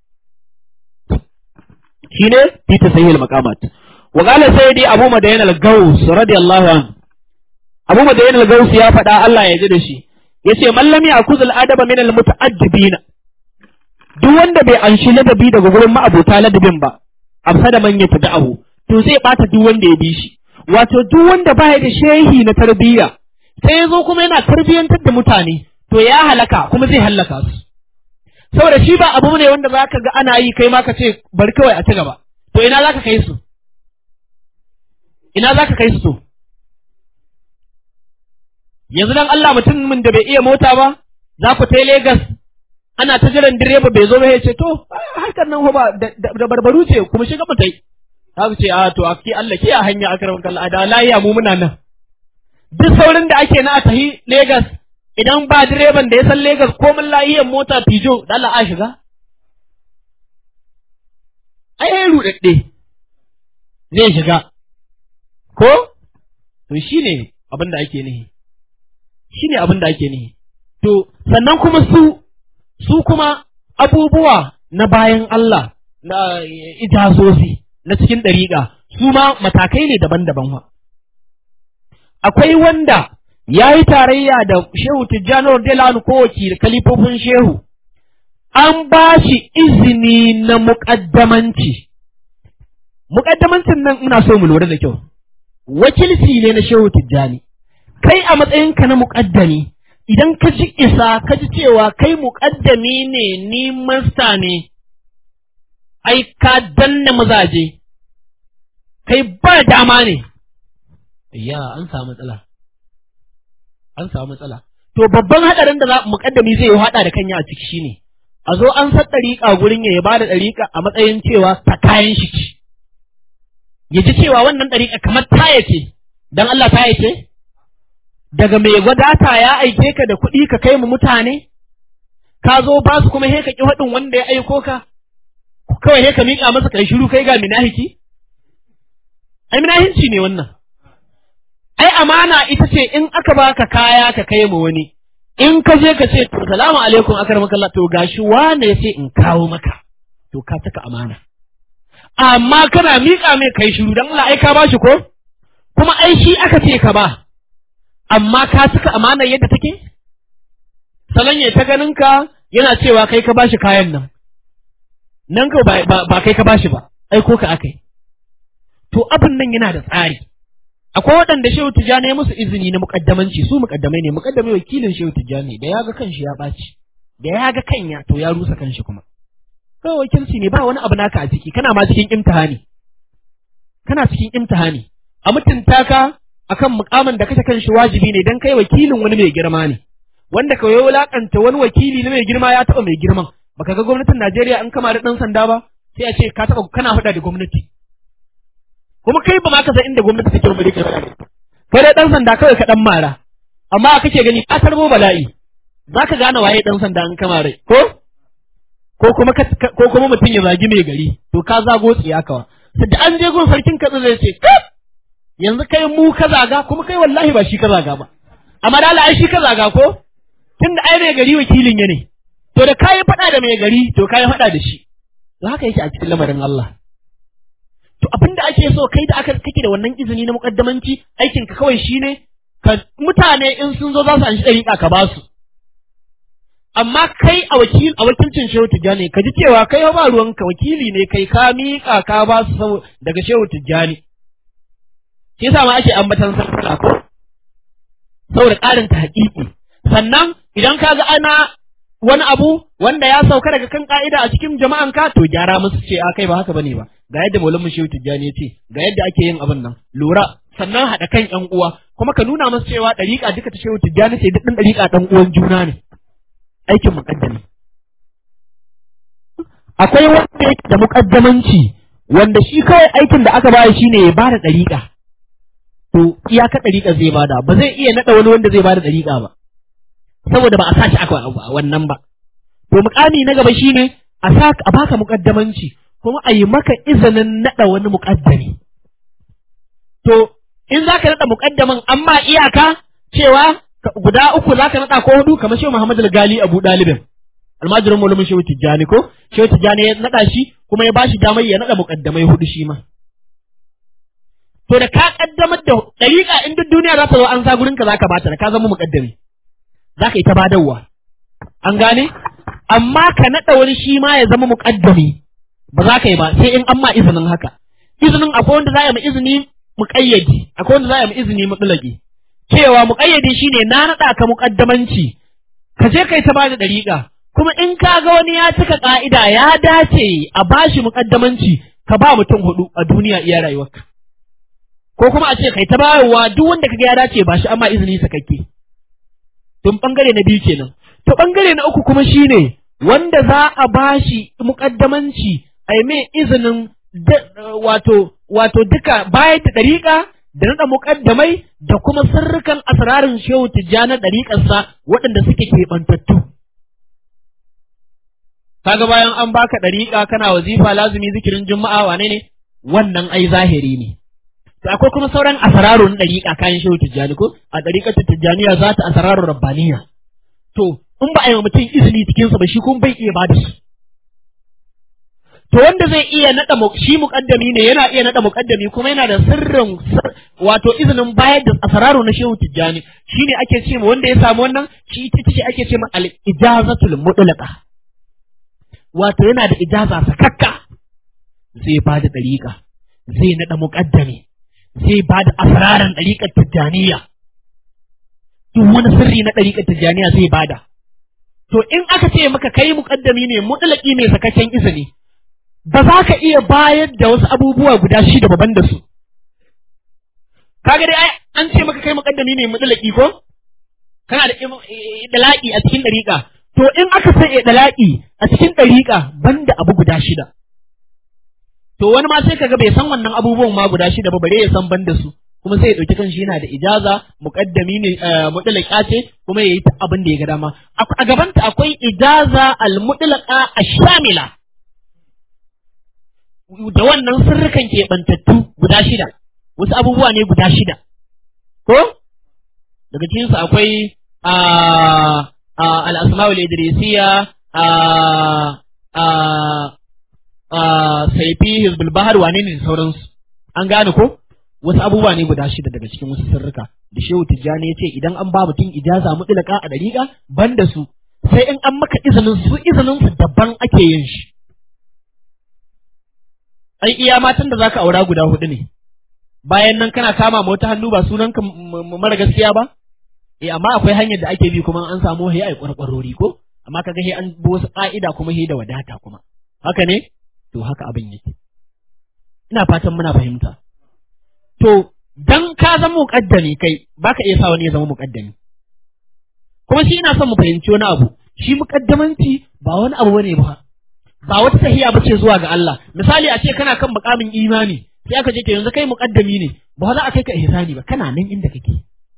shine fi tasayyul maqamat wa qala sayyidi abu madayan al-gaus radiyallahu anhu abu madayan al-gaus ya faɗa Allah ya ji da shi yace man lam yakuz al-adaba min al-muta'addibina duk wanda bai anshi ladabi daga gurin ma'abota ladabin ba afsada man yatada'ahu to zai bata duk wanda ya bi shi wato duk wanda baya da shehi na tarbiyya sai ya zo kuma yana tarbiyyantar da mutane to ya halaka kuma zai halaka su saboda shi ba abu ne wanda za ka ga ana yi kai ma ka ce bari kawai a ci gaba to ina za ka kai su ina za ka kai su to yanzu dan Allah mutumin da bai iya mota ba za ku tai Legas ana ta jiran direba bai zo ba ya ce to harkar nan ba da barbaru ce kuma shiga mu tai za su ce a to a ki Allah ke a hanya akram kallah da layiya mu muna nan duk saurin da ake na a tahi Legas idan ba direban da ya san Legas komin lahiyar mota Pijo da Allah a shiga? Ai, ai ruɗaɗɗe zai shiga, ko? To shi ne abin da ake nihi, shi ne abin da ake nihi. To, sannan kuma su, su kuma abubuwa na bayan Allah, na ijazozi, na cikin ɗariƙa, su ma matakai ne daban-daban wa. akwai wanda ya yi tarayya da shehu tijjani radiyallahu ko wakil kalifofin shehu an ba shi izini na muƙaddamanci muƙaddamancin nan ina so mu lura da kyau wakilci ne na shehu tijjani kai a matsayinka na muƙaddami idan ka ji isa ka ji cewa kai muƙaddami ne ni masta ne ai ka danna mazaje kai ba dama ne ya an samu matsala an samu matsala to babban hadarin da za muƙaddami zai hada da kanya a ciki shine a zo an san ɗariƙa gurin ya ba da ɗariƙa a matsayin cewa ta kayan shi ce ya ji cewa wannan ɗariƙa kamar taya ce don Allah taya ce daga mai wadata ya aike ka da kuɗi ka kai mu mutane ka zo ba su kuma he ka ƙi faɗin wanda ya aiko ka kawai he ka miƙa masa kai shiru kai ga minahiki ai minahinci ne wannan ai amana ita ce in aka baka kaya ka kai mu wani in ka je ka ce to salamu alaikum akramaka Allah to gashi wane ya ce in kawo maka to ka taka amana amma kana miƙa mai kai shiru dan Allah ai ka bashi ko kuma ai shi aka ce ka ba amma ka cika amana yadda take salon ya ta ganin ka yana cewa kai ka bashi kayan nan nan ka ba kai ka bashi ba ai ko ka akai to abin nan yana da tsari akwai waɗanda shehu tijjani ya musu izini na muƙaddamanci su muƙaddamai ne muƙaddamai wakilin shehu tijjani da ya ga kanshi ya ɓaci da ya ga kanya to ya rusa kanshi kuma kawai wakilci ne ba wani abu naka a ciki kana ma cikin imtihani kana cikin imtihani a mutunta ka akan mukamin da kace kanshi wajibi ne dan kai wakilin wani mai girma ne wanda kawai ya wulakanta wani wakili na mai girma ya taɓa mai girman baka ga gwamnatin Najeriya an kama da ɗan sanda ba sai a ce ka taɓa kana faɗa da gwamnati kuma kai ba ma ka san inda gwamnati take rubuce ka kai dai dan sanda kawai ka dan mara amma kake gani ka tarbo bala'i zaka gane waye dan sanda an kama rai ko ko kuma ko kuma mutum ya zagi mai gari to ka zago tsiya kawa da an je gun sarkin katsi zai ce kaf yanzu kai mu ka zaga kuma kai wallahi ba shi ka zaga ba amma da ai shi ka zaga ko tunda ai mai gari wakilin ya ne to da kai faɗa da mai gari to kai faɗa da shi to haka yake a cikin lamarin Allah to abin da ake so kai da aka kake da wannan izini na muƙaddamanci aikin ka kawai shine ka mutane in sun zo za su anshi dariƙa ka ba su amma kai a wakil a wakilcin Shehu Tijjani ka ji cewa kai ba ruwanka wakili ne kai ka miƙa ka ba su daga Shehu Tijjani shi yasa ma ake ambatan sarkuna ko saboda ƙarin ta haƙiƙi sannan idan ka ga ana wani abu wanda ya sauka daga kan ka'ida a cikin jama'an ka to gyara musu ce a kai ba haka bane ba ga yadda Maulana Shehu Tijjani ya ce ga yadda ake yin abin nan lura sannan haɗa kan ƴan uwa kuma ka nuna musu cewa ɗariƙa duka ta Shehu Tijjani ce duk ɗan ɗariƙa ɗan uwan juna ne aikin muƙaddami akwai wanda yake da muƙaddamanci wanda shi kawai aikin da aka baya shine ya bada ɗariƙa to iyaka ɗariƙa zai bada ba zai iya naɗa wani wanda zai bada ɗariƙa ba saboda ba a sa shi aka wannan ba to muƙami na gaba shine a sa a baka muƙaddamanci kuma a yi maka izinin naɗa wani muƙaddami to in za ka naɗa muƙaddamin amma iyaka cewa guda uku za ka naɗa ko hudu kamar shehu Muhammad Gali Abu Dalibin almajirin mulumin shehu Tijjani ko shehu Tijjani ya naɗa shi kuma ya bashi damar ya naɗa muƙaddamai hudu shi ma to da ka kaddamar da ɗariƙa in duk duniya za ta zo an sa gurin ka za ka bata da ka zama muƙaddami za ka yi ta badarwa an gane amma ka naɗa wani shi ma ya zama muƙaddami ba za ka yi ba sai in an ma izinin haka izinin akwai wanda za a yi izini muƙayyadi akwai wanda za a yi izini mutlaqi cewa muƙayyadi shine na naɗa ka muƙaddamanci ka je kai ta bada ɗariƙa kuma in ka ga wani ya cika ƙa'ida ya dace a bashi muƙaddamanci ka ba mutum hudu a duniya iya rayuwarka ko kuma a ce kai ta bayarwa duk wanda kaga ya dace ba shi amma izini sakakke tun bangare na biyu kenan to bangare na uku kuma shine wanda za a bashi muƙaddamanci a yi mai izinin wato wato duka bayan da ɗariƙa da naɗa muƙaddamai da kuma sirrukan asrarin shehu tijjana ɗariƙarsa waɗanda suke keɓantattu. Kaga bayan an baka ɗariƙa kana wazifa lazumi zikirin juma'a wane ne? Wannan ai zahiri ne. To akwai kuma sauran asrarun ɗariƙa kayan shehu tijjani ko a ɗariƙar tijjaniya za ta asrarun rabbaniya. To in ba a yi wa mutum izini cikinsa ba shi kuma bai iya ba da su. to wanda zai iya nada shi muqaddami ne yana iya nada muqaddami kuma yana da sirrin wato izinin bayar da asararu na shehu tijjani shine ake ce wanda ya samu wannan shi ita ce ake ce ma al ijazatul mutlaqa wato yana da ijaza sakakka zai ba da dariƙa zai nada muqaddami zai ba da asararan dariƙar tijjaniya duk wani sirri na dariƙar tijjaniya zai bada to in aka ce maka kai muqaddami ne mutlaqi ne sakakken izini ba za ka iya bayar da wasu abubuwa guda shida baban da su. Kaga dai an ce maka kai muƙaddami ne mutsalaki ko? Kana da dalaƙi a cikin ɗariƙa. To in aka sai dalaƙi a cikin ɗariƙa banda abu guda shida. To wani ma sai kaga bai san wannan abubuwan ma guda shida ba bare ya san banda su. Kuma sai ya ɗauki kanshi yana da ijaza muƙaddami ne mutsalaka ce kuma ya yi ta abin da ya ga dama. A gabanta akwai ijaza al-mutlaqa ash-shamila. da wannan sirrikan keɓantattu guda shida, wasu abubuwa ne guda shida, ko? Daga cikinsu akwai al'asma'ul idrisiya saifi hizbul bahar wane ne da sauransu, an gane ko? Wasu abubuwa ne guda shida daga cikin wasu sirrika, da Shehu Tijjani ya ce idan an ba mutum ijaza mutlaka a dariƙa ban da su, sai in an maka izinin su izinin su daban ake yin shi. ai iya matan da zaka aura guda hudu ne bayan nan kana kama ma wata hannu ba sunan ka mara gaskiya ba eh amma akwai hanyar da ake bi kuma an samu he ai kwarkwarori ko amma kaga he an bi wasu ka'ida kuma he da wadata kuma haka ne to haka abin yake ina fatan muna fahimta to dan ka zama muqaddami kai baka iya sa wani ya zama muqaddami kuma shi ina son mu fahimci wani abu shi muqaddamanci ba wani abu bane ba ba wata tahiya ba ce zuwa ga Allah misali a ce kana kan mukamin imani sai aka ce to yanzu kai muqaddami ne ba za a kai ka ihsani ba kana nan inda kake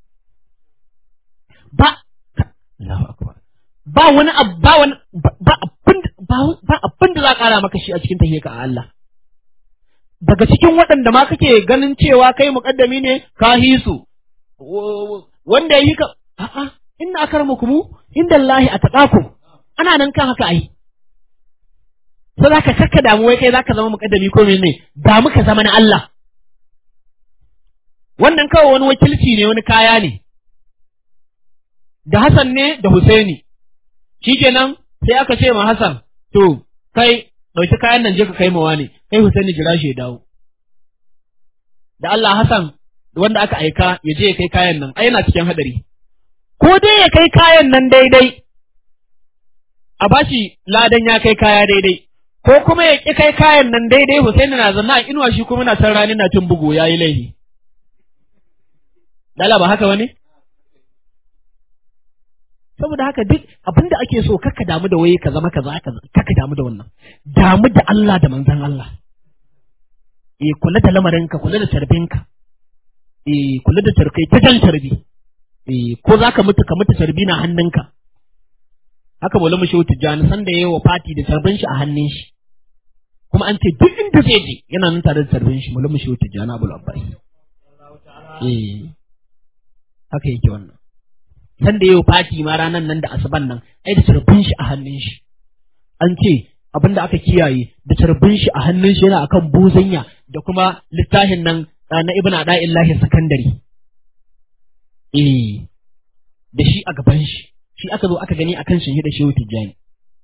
ba Allahu akbar ba wani ba wani ba abin ba abin da za ka kara maka shi a cikin tahiyya ka a Allah daga cikin waɗanda ma kake ganin cewa kai muqaddami ne ka hisu wanda yi ka a'a inna akramakum inda Allah ataqakum ana nan kan haka ai sai za ka kakka damu wai kai za ka zama muƙaddami ko mene damu ka zama na Allah wannan kawai wani wakilci ne wani kaya ne da Hassan ne da Husaini shikenan sai aka ce ma Hassan to kai ɗauki kayan nan je ka kai mawa ne kai Husaini jira shi ya dawo da Allah Hassan wanda aka aika ya je ya kai kayan nan ai yana cikin hadari ko dai ya kai kayan nan daidai a bashi ladan ya kai kaya daidai ko kuma ya ƙi kai kayan nan daidai Husaini na zanna a inuwa shi kuma na san rani na tun bugu ya yi laifi. Dala ba haka wani? Saboda haka duk abin da ake so kakka damu da waye ka zama kaza kakka damu da wannan. Damu da Allah da manzon Allah. Eh kula da lamarinka, kula da tarbinka. Eh kula da tarkai ta jan tarbi. Eh ko za ka mutu ka mutu tarbi na hannunka. haka bola mu shehu tijjani sanda yayi wa fati da tarbin shi a hannun shi kuma an ce duk inda zai je yana nan tare da tarbin shi bola mu shehu tijjani abul abbas eh haka yake wannan sanda yayi wa fati ma ranan nan da asuban nan ai da tarbin shi a hannun shi an ce abinda aka kiyaye da tarbin shi a hannun shi yana akan buzanya da kuma littafin nan na ibn ada'illahi sakandari eh da shi a gaban shi shi aka zo aka gani akan shi da shehu tijjani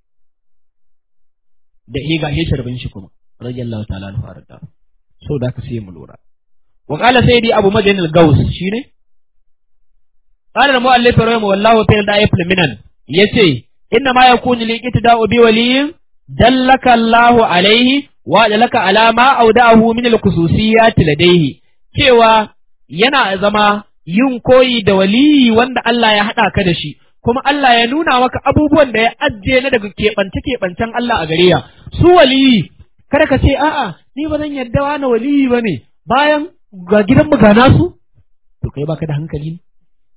da he ga sharbin shi kuma radiyallahu ta'ala anhu arda so da ka sai mu lura wa qala sayyidi abu madin al-gaus shine qala al-mu'allif rahimahu wallahu ta'ala da'if minan yace inna ma yakunu li ittida'u bi waliyin dallaka Allahu alaihi wa dalaka ala ma auda'ahu min al-khususiyat ladayhi cewa yana zama yin koyi da waliyi wanda Allah ya haɗa ka da shi kuma Allah ya nuna maka abubuwan da ya ajiye na daga keɓance keɓancen Allah a gare ya su waliyi kada ka ce a'a ni ba zan yarda wani waliyi ba ne bayan ga gidan ga nasu to kai baka da hankali ne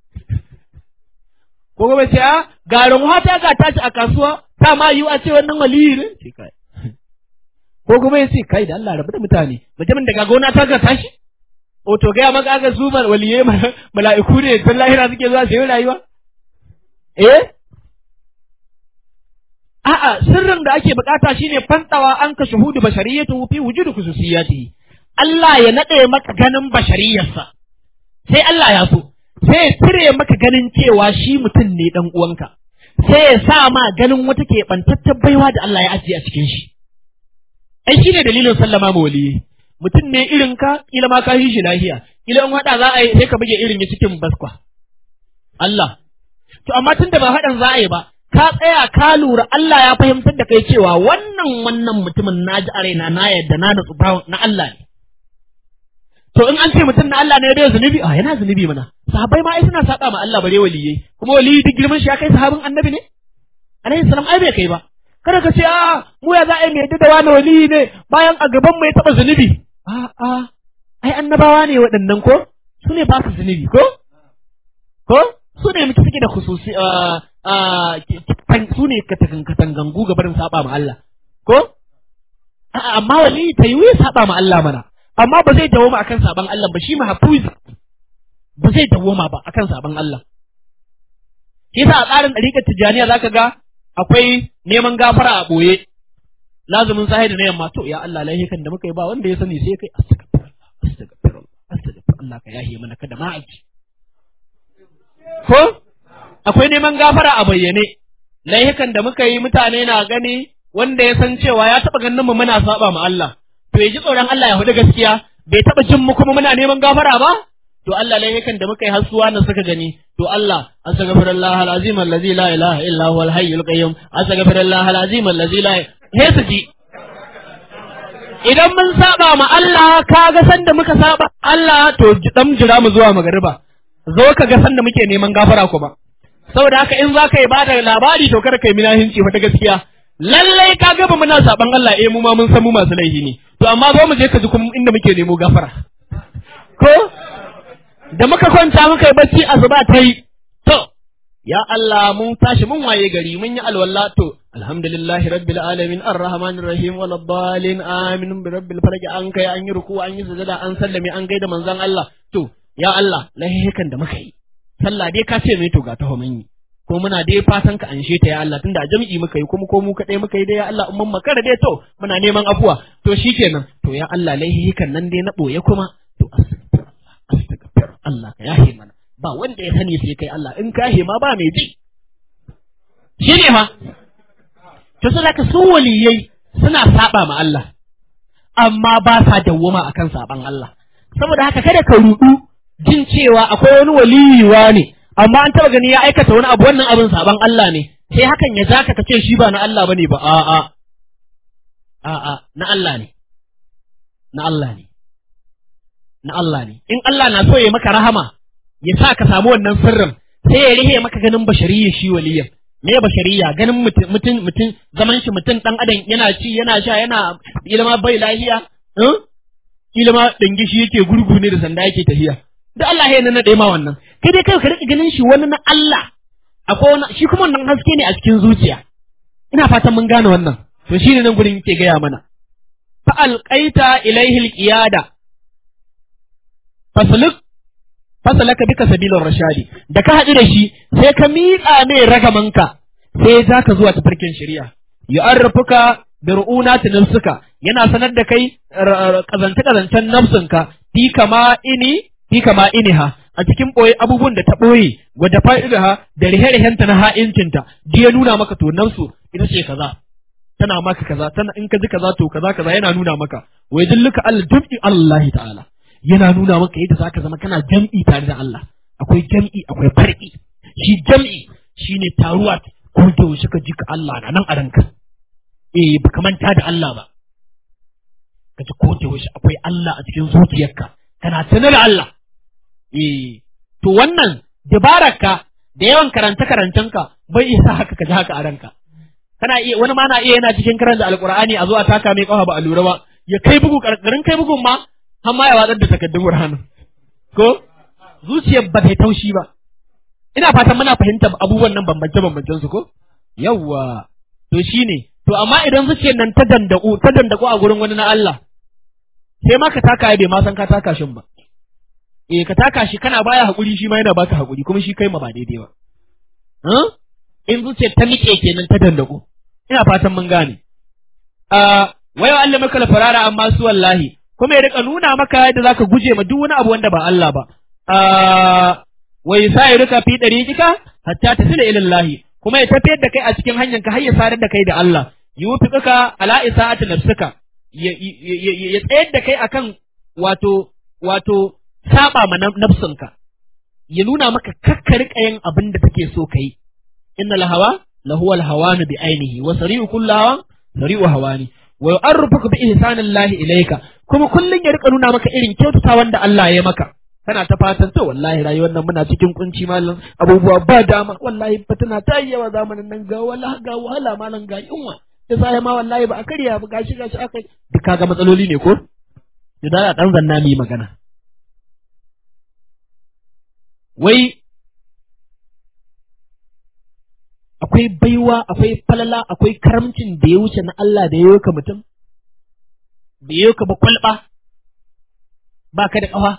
ko kuma ce a ga runwa ta ga tashi a kasuwa ta ma yiwu a ce wannan waliyi ne ko kuma ya ce kai da Allah rabu da mutane mutumin da ga gona ta ga tashi o to gaya maka aka su waliyai mala'iku ne tun lahira suke zuwa su yi rayuwa eh a'a sirrin da ake bukata shine fantawa an ka shuhudu bashariyatu fi wujudu khususiyatihi Allah ya nade maka ganin bashariyarsa sai Allah ya so sai ya cire maka ganin cewa shi mutum ne dan uwanka sai ya sa ma ganin wata keɓantattar baiwa da Allah ya ajiye a cikin shi ai shine dalilin sallama ma waliyi mutum ne irin ka kila ma ka shi lahiya kila in hada za a yi sai ka buge irin ya cikin baskwa Allah to amma tunda ba hadan za a yi ba ka tsaya ka lura Allah ya fahimtar da kai cewa wannan wannan mutumin na ji a raina na yadda na nutsu na Allah ne to in an ce mutum na Allah ne bai zunubi a yana zunubi mana sahabbai ma ai suna saba ma Allah bare waliyai kuma waliyi duk girman shi ya kai sahabin annabi ne alaihi salam ai bai kai ba kada ka ce a mu ya za a yi mai da wani waliyi ne bayan a gaban mu ya taba zunubi a a ai annabawa ne waɗannan ko su ne ba su zunubi ko ko su ne mutu suke da khususi su ne katangangu ga barin saba ma Allah ko amma waliyi ta yi saba ma Allah mana amma ba zai dawoma akan saban Allah ba shi mahfuz ba zai dawoma ba akan saban Allah yasa a tsarin ɗariƙar tijjaniya zaka ga akwai neman gafara a ɓoye lazumin sahi da na yamma to ya Allah laihikan da muka yi ba wanda ya sani sai kai astaghfirullah astaghfirullah astaghfirullah ka yahe mana kada ma aji ko akwai neman gafara a bayyane laihikan da muka yi mutane na gani wanda ya san cewa ya taɓa ganin mu muna saba ma Allah to ya ji tsoron Allah ya hudu gaskiya bai taɓa jin mu kuma muna neman gafara ba to Allah laifukan da muka yi har suwa na suka gani to Allah astaghfirullah alazim allazi la ilaha illa huwal hayyul qayyum astaghfirullah alazim allazi la he su ji idan mun saba ma Allah ka ga san da muka saba Allah to dan jira mu zuwa magariba zo ka ga san da muke neman gafara kuma saboda haka in za ka yi bada labari to kada kai minahinci fa ta gaskiya lallai ka ga ba muna saban Allah eh mu ma mun san mu masu laifi ne to amma zo mu je ka ji kuma inda muke nemo gafara ko da muka kwanta muka yi bacci asuba ta yi to ya Allah mun tashi mun waye gari mun yi alwala to alhamdulillahi rabbil alamin arrahmanir rahim wal dhalin amin bi rabbil falaq an kai an yi ruku an yi sujada an sallame an gaida manzon Allah to ya Allah lahihikan da muka yi sallah dai ka ce mai to ga taho mun yi ko muna dai fatan ka anshe ta ya Allah tunda a jami'i muka yi kuma ko mu kadai muka yi dai ya Allah umman makara dai to muna neman afuwa to shikenan to ya Allah laihikan nan dai na boye kuma to astaghfir Allah ka yahe mana ba wanda ya sani sai kai Allah in ka ma ba mai ji shi ne ma to sai ka su waliyai suna saba ma Allah amma ba sa dawwama akan saban Allah saboda haka kada ka rudu jin cewa akwai wani waliyiwa ne amma an taba gani ya aikata wani abu wannan abin saban Allah ne sai hakan ya zaka ka ce shi ba na Allah bane ba a'a a'a na Allah ne na Allah ne na Allah ne in Allah na so ya maka rahama ya sa ka samu wannan sirrin sai ya rihe maka ganin bashariya shi waliyan me bashariya ganin mutum mutum mutum zaman shi mutum dan adam yana ci yana sha yana ilma bai lahiya eh ilma dangi shi yake gurgu ne da sanda yake tafiya da Allah ya nana da ma wannan kai dai kai ka rika ganin shi wani na Allah akwai wani shi kuma wannan haske ne a cikin zuciya ina fatan mun gane wannan to shine nan gurin yake gaya mana fa alqaita ilaihi alqiyada fasluk fasalaka bika sabilar rashadi da ka haɗu da shi sai ka miƙa mai ragamanka sai za ka zuwa tafarkin shari'a yu'arrifuka bi ru'unati nafsika yana sanar da kai kazance kazancen nafsinka fi kama ini fi kama iniha a cikin boye abubuwan da ta boye wadda fa'idaha da rihe-rihenta na ha'incinta ji ya nuna maka to nafsu ita ce kaza tana maka kaza tana in ka ji kaza to kaza kaza yana nuna maka wai dilluka Allah dum'i Allah ta'ala yana nuna maka yadda zaka zama kana jam'i tare da Allah akwai jam'i akwai far'i shi jam'i shine taruwa ko da yaushe ka ji ka Allah na nan a ranka eh baka manta da Allah ba ka ji ko da yaushe akwai Allah a cikin zuciyarka kana tunar Allah eh to wannan dabararka da yawan karanta karancenka bai isa haka ka ji haka a ranka kana iya wani ma na iya yana cikin karanta alqur'ani a zo a taka mai kafa ba a lura ba ya kai bugu karkarin kai bugun ma har ma ya watsar da takaddun Qur'ani ko zuciyar ba ta taushi ba ina fatan muna fahimta abubuwan nan bambance bambancen su ko yawwa to shine to amma idan zuciyar nan ta dandaku ta dandaku a gurin wani na Allah sai ma ka taka bai ma san ka taka shin ba eh ka taka shi kana baya hakuri shi ma yana baka hakuri kuma shi kai ma ba daidai ba in zuciyar ta nike kenan ta dandaku ina fatan mun gane a wayo Allah maka farara amma su wallahi kuma ya rika nuna maka yadda zaka guje ma duk wani abu wanda ba Allah ba a wai sai rika fi dariqika hatta tasila ila Allah kuma ya tafiyar da kai a cikin hanyar ka har ya sadar da kai da Allah yufiqaka ala isaati nafsika ya tsayar da kai akan wato wato saba ma nafsinka ya nuna maka kakka rika yin abin da take so kai inna lahawa lahu alhawanu bi ainihi wa sari'u kullu hawan sari'u hawani wa yu'arrifuka bi ihsanillahi ilayka kuma kullun ya rika nuna maka irin kyautata wanda Allah ya maka kana ta fatan to wallahi rayuwar nan muna cikin kunci malam abubuwa ba dama wallahi fitina ta yi yawa zamanin nan ga wallahi ga wahala malam ga yunwa da sai ma wallahi ba a karya ba gashi gashi aka duk kaga matsaloli ne ko da dan zanna mi magana wai akwai baiwa akwai falala akwai karamcin da ya wuce na Allah da ya yoka mutum da ya yoka ba kwalba ba ka da ƙafa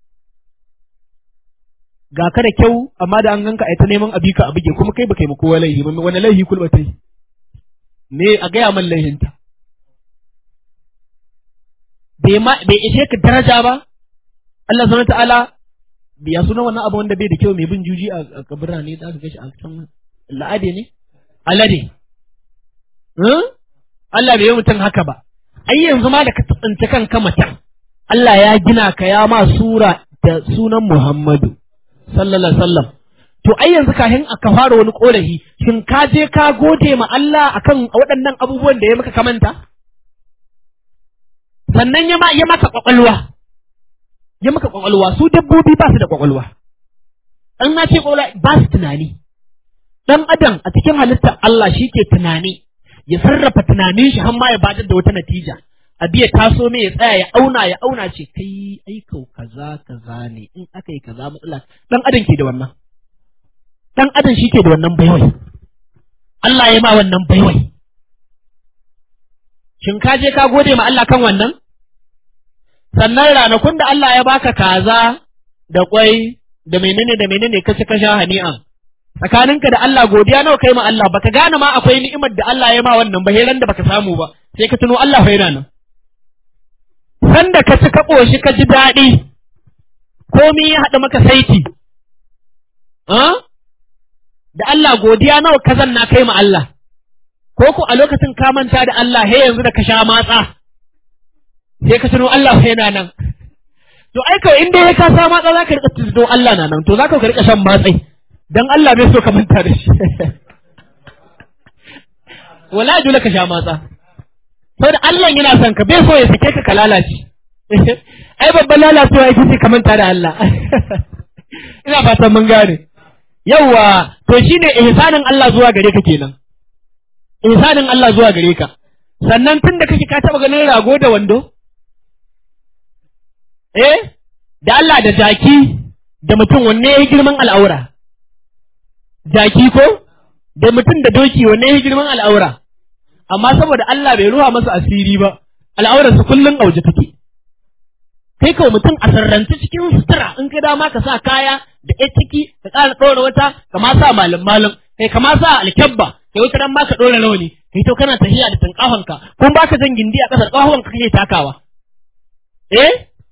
ga ka da kyau amma da an ganka a ta neman abi ka abige kuma kai ba kai kowa laihi ba wani laihi kulba ta yi me a gaya man laihinta bai ishe ka daraja ba Allah subhanahu ta'ala biya suna wannan abu wanda bai da kyau mai bin juji a kabira ne da aka gashi a can la'ade ne alade Allah bai yi mutum haka ba ai yanzu ma da ka tsinci kanka mutum Allah ya gina ka ya ma sura da sunan Muhammadu sallallahu alaihi wasallam to ai yanzu kafin aka fara wani korafi shin ka je ka gode ma Allah akan waɗannan abubuwan da ya maka kamanta sannan ya ma ya maka kwakwalwa ya maka kwakwalwa su dabbobi ba su da kwakwalwa an na ce kwakwalwa ba su tunani dan adam a cikin halittar Allah shi ke tunani ya sarrafa tunanin shi har ma ya bada da wata natija a biya taso mai ya tsaya ya auna ya auna ce kai aikau kaza kaza ne in aka yi kaza matsala dan adam ke da wannan dan adam shi ke da wannan baiwai Allah ya ma wannan baiwai shin ka je ka gode ma Allah kan wannan sannan ranakun da Allah ya baka kaza da kwai da menene da menene ka ci ka sha hani'an tsakaninka da Allah godiya nawa kai ma Allah baka gane ma akwai ni'imar da Allah ya ma wannan ba heran da baka samu ba sai ka tuno Allah fa yana nan sanda ka ci ka koshi ka ji daɗi komai ya haɗa maka saiti da Allah godiya nawa ka zanna kai ma Allah ko ko a lokacin ka manta da Allah he yanzu da ka sha matsa sai ka tuno Allah fa yana nan to ai kawai in dai ka sa matsa zaka rika tuno Allah na nan to zaka ka rika shan matsai dan Allah bai so ka manta da shi wala dole ka sha matsa saboda Allah yana son ka bai so ya sake ka ka lalace ai babban lalacewa yake sai ka manta da Allah ina fatan mun gane yawa to shine ihsanin Allah zuwa gare ka kenan ihsanin Allah zuwa gare ka sannan tun da kake ka taba ganin rago da wando eh da Allah da jaki da mutum wanne ya girman al'aura jaki ko da mutum da doki wanne ya girman al'aura amma saboda Allah bai ruwa masa asiri ba al'aurarsa kullum auje take kai kawai mutum a sarrance cikin sutura in ka dama ka sa kaya da ɗaya ciki ka ƙara ɗora wata ka ma sa malin malin kai ka ma sa alkyabba kai wata ran ma ka ɗora rawani kai to kana tafiya da tanƙafanka kun baka jan gindi a ƙasar ƙafafuwan ka kake takawa eh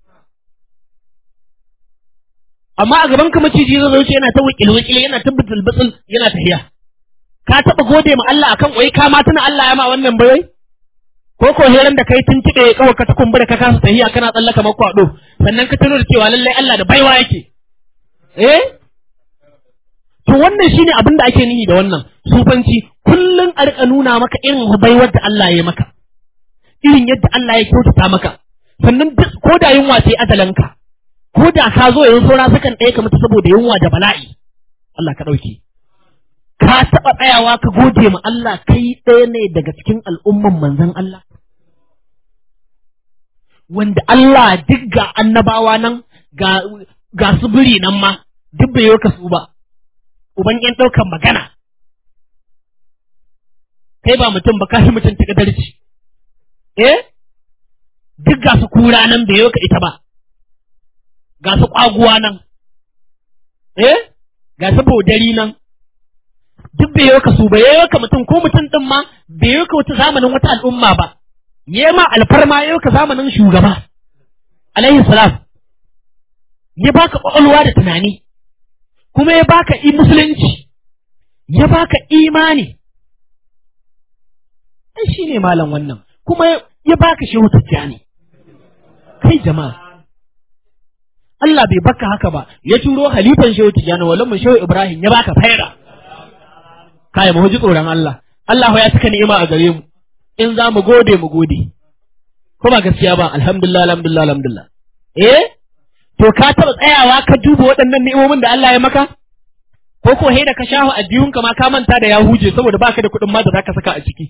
amma a gaban ka maciji zai wuce yana ta wikil wikil yana ta bitul bitul yana tafiya ka taɓa gode ma Allah akan wai ka ma tuna Allah ya ma wannan bai ko ko heran da kai tun tiɗe kawai ka ta kumbura ka kasa tahiya kana tsallaka makwado sannan ka tuno da cewa lallai Allah da baiwa yake eh to wannan shine abin da ake nihi da wannan sufanci kullun a rika nuna maka irin baiwar da Allah ya maka irin yadda Allah ya kyautata maka sannan ko da yunwa sai azalanka ko da ka zo yanzu saura sakan ɗaya ka mutu saboda yunwa da bala'i Allah ka ɗauke ka taɓa tsayawa ka gode ma Allah kai ɗaya ne daga cikin al'umman manzon Allah wanda Allah duk ga annabawa nan ga ga su biri nan ma duk bai yi su ba uban yan ɗaukan magana kai ba mutum ba kashi mutum ta kadarci eh duk ga su kura nan bai yi ka ita ba ga su ƙwaguwa nan eh ga su bodari nan duk bai yi ka su ba yayi ka mutum ko mutum din ma bai yi ka wata zamanin wata al'umma ba yayi ma alfarma yayi ka zamanin shugaba alaihi salam ya baka kwakwalwa da tunani kuma ya baka i musulunci ya baka imani ai shine malam wannan kuma ya baka shehu tijjani kai jama'a Allah bai baka haka ba ya turo halifan shehu tijjani wallan mu shehu Ibrahim ya baka faira kai mu ji tsoron Allah Allah ya saka ni'ima a gare mu in za mu gode mu gode ko ba gaskiya ba alhamdulillah alhamdulillah alhamdulillah eh to ka taba tsayawa ka duba waɗannan ni'imomin da Allah ya maka ko ko da ka shahu addiyunka ma ka manta da ya huje saboda baka da kuɗin ma da zaka saka a ciki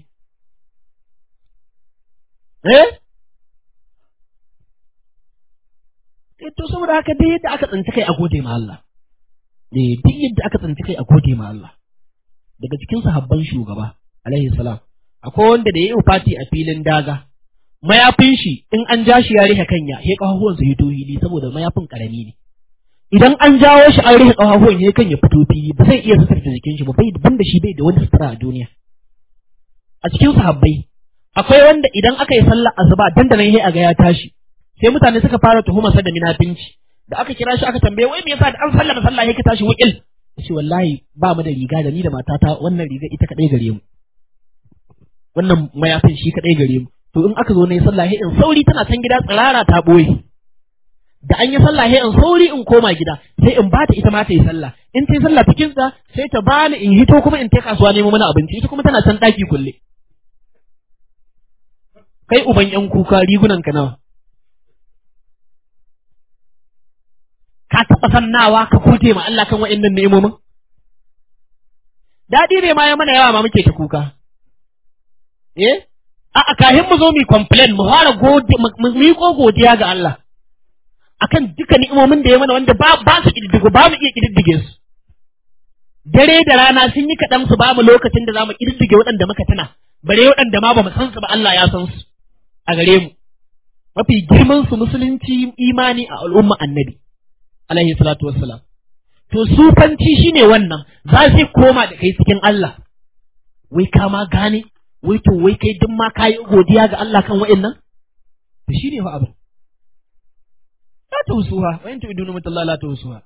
eh eh to saboda haka dai yadda aka tsinci kai a gode ma Allah eh duk yadda aka tsinci kai a gode ma Allah daga cikin sahabban shugaba alaihi salam akwai wanda da yayi fati a filin daga mayafin shi in an ja shi ya rihe kanya he kafafuwan su hito hili saboda mayafin karami ne idan an jawo shi an rihe kafafuwan he kan ya fito fili ba zai iya sutura jikin shi ba bai banda shi bai da wani sutura a duniya a cikin sahabbai akwai wanda idan aka yi sallar asuba dandanan he aga ya tashi sai mutane suka fara tuhumar sa da minafinci da aka kira shi aka tambaye wai me yasa da an sallama sallah he ka tashi wukil ce wallahi ba mu da riga da ni da matata wannan riga ita kadai gare mu wannan mayafin shi kadai gare mu to in aka zo ne sallah in sauri tana can gida tsirara ta boye da an yi sallah in sauri in koma gida sai in bata ita ma ta yi sallah in ta yi sallah cikin sa sai ta bani in hito kuma in ta kasuwa nemo mana abinci ita kuma tana can daki kulle kai uban yan kuka rigunan ka nawa ka taɓa sannawa ka gode ma Allah kan wa'annan ni'imomin daɗi ne ma ya mana yawa ma muke ta kuka eh a kahin mu zo mu complain mu fara gode mu yi ko godiya ga Allah akan duka ni'imomin da ya mana wanda ba ba su kididdigo ba mu iya kididdige su dare da rana sun yi kaɗan su ba mu lokacin da za mu kididdige waɗanda muka tuna bare waɗanda ma ba mu san su ba Allah ya san su a gare mu mafi girman su musulunci imani a al'umma annabi alaihi salatu wassalam to sufanci shine wannan za su koma da kai cikin Allah wai ka ma gane wai to wai kai duk ma kayi godiya ga Allah kan wa'annan to shine fa abin la tawsuha wa in tu'idunu mutallahi la tawsuha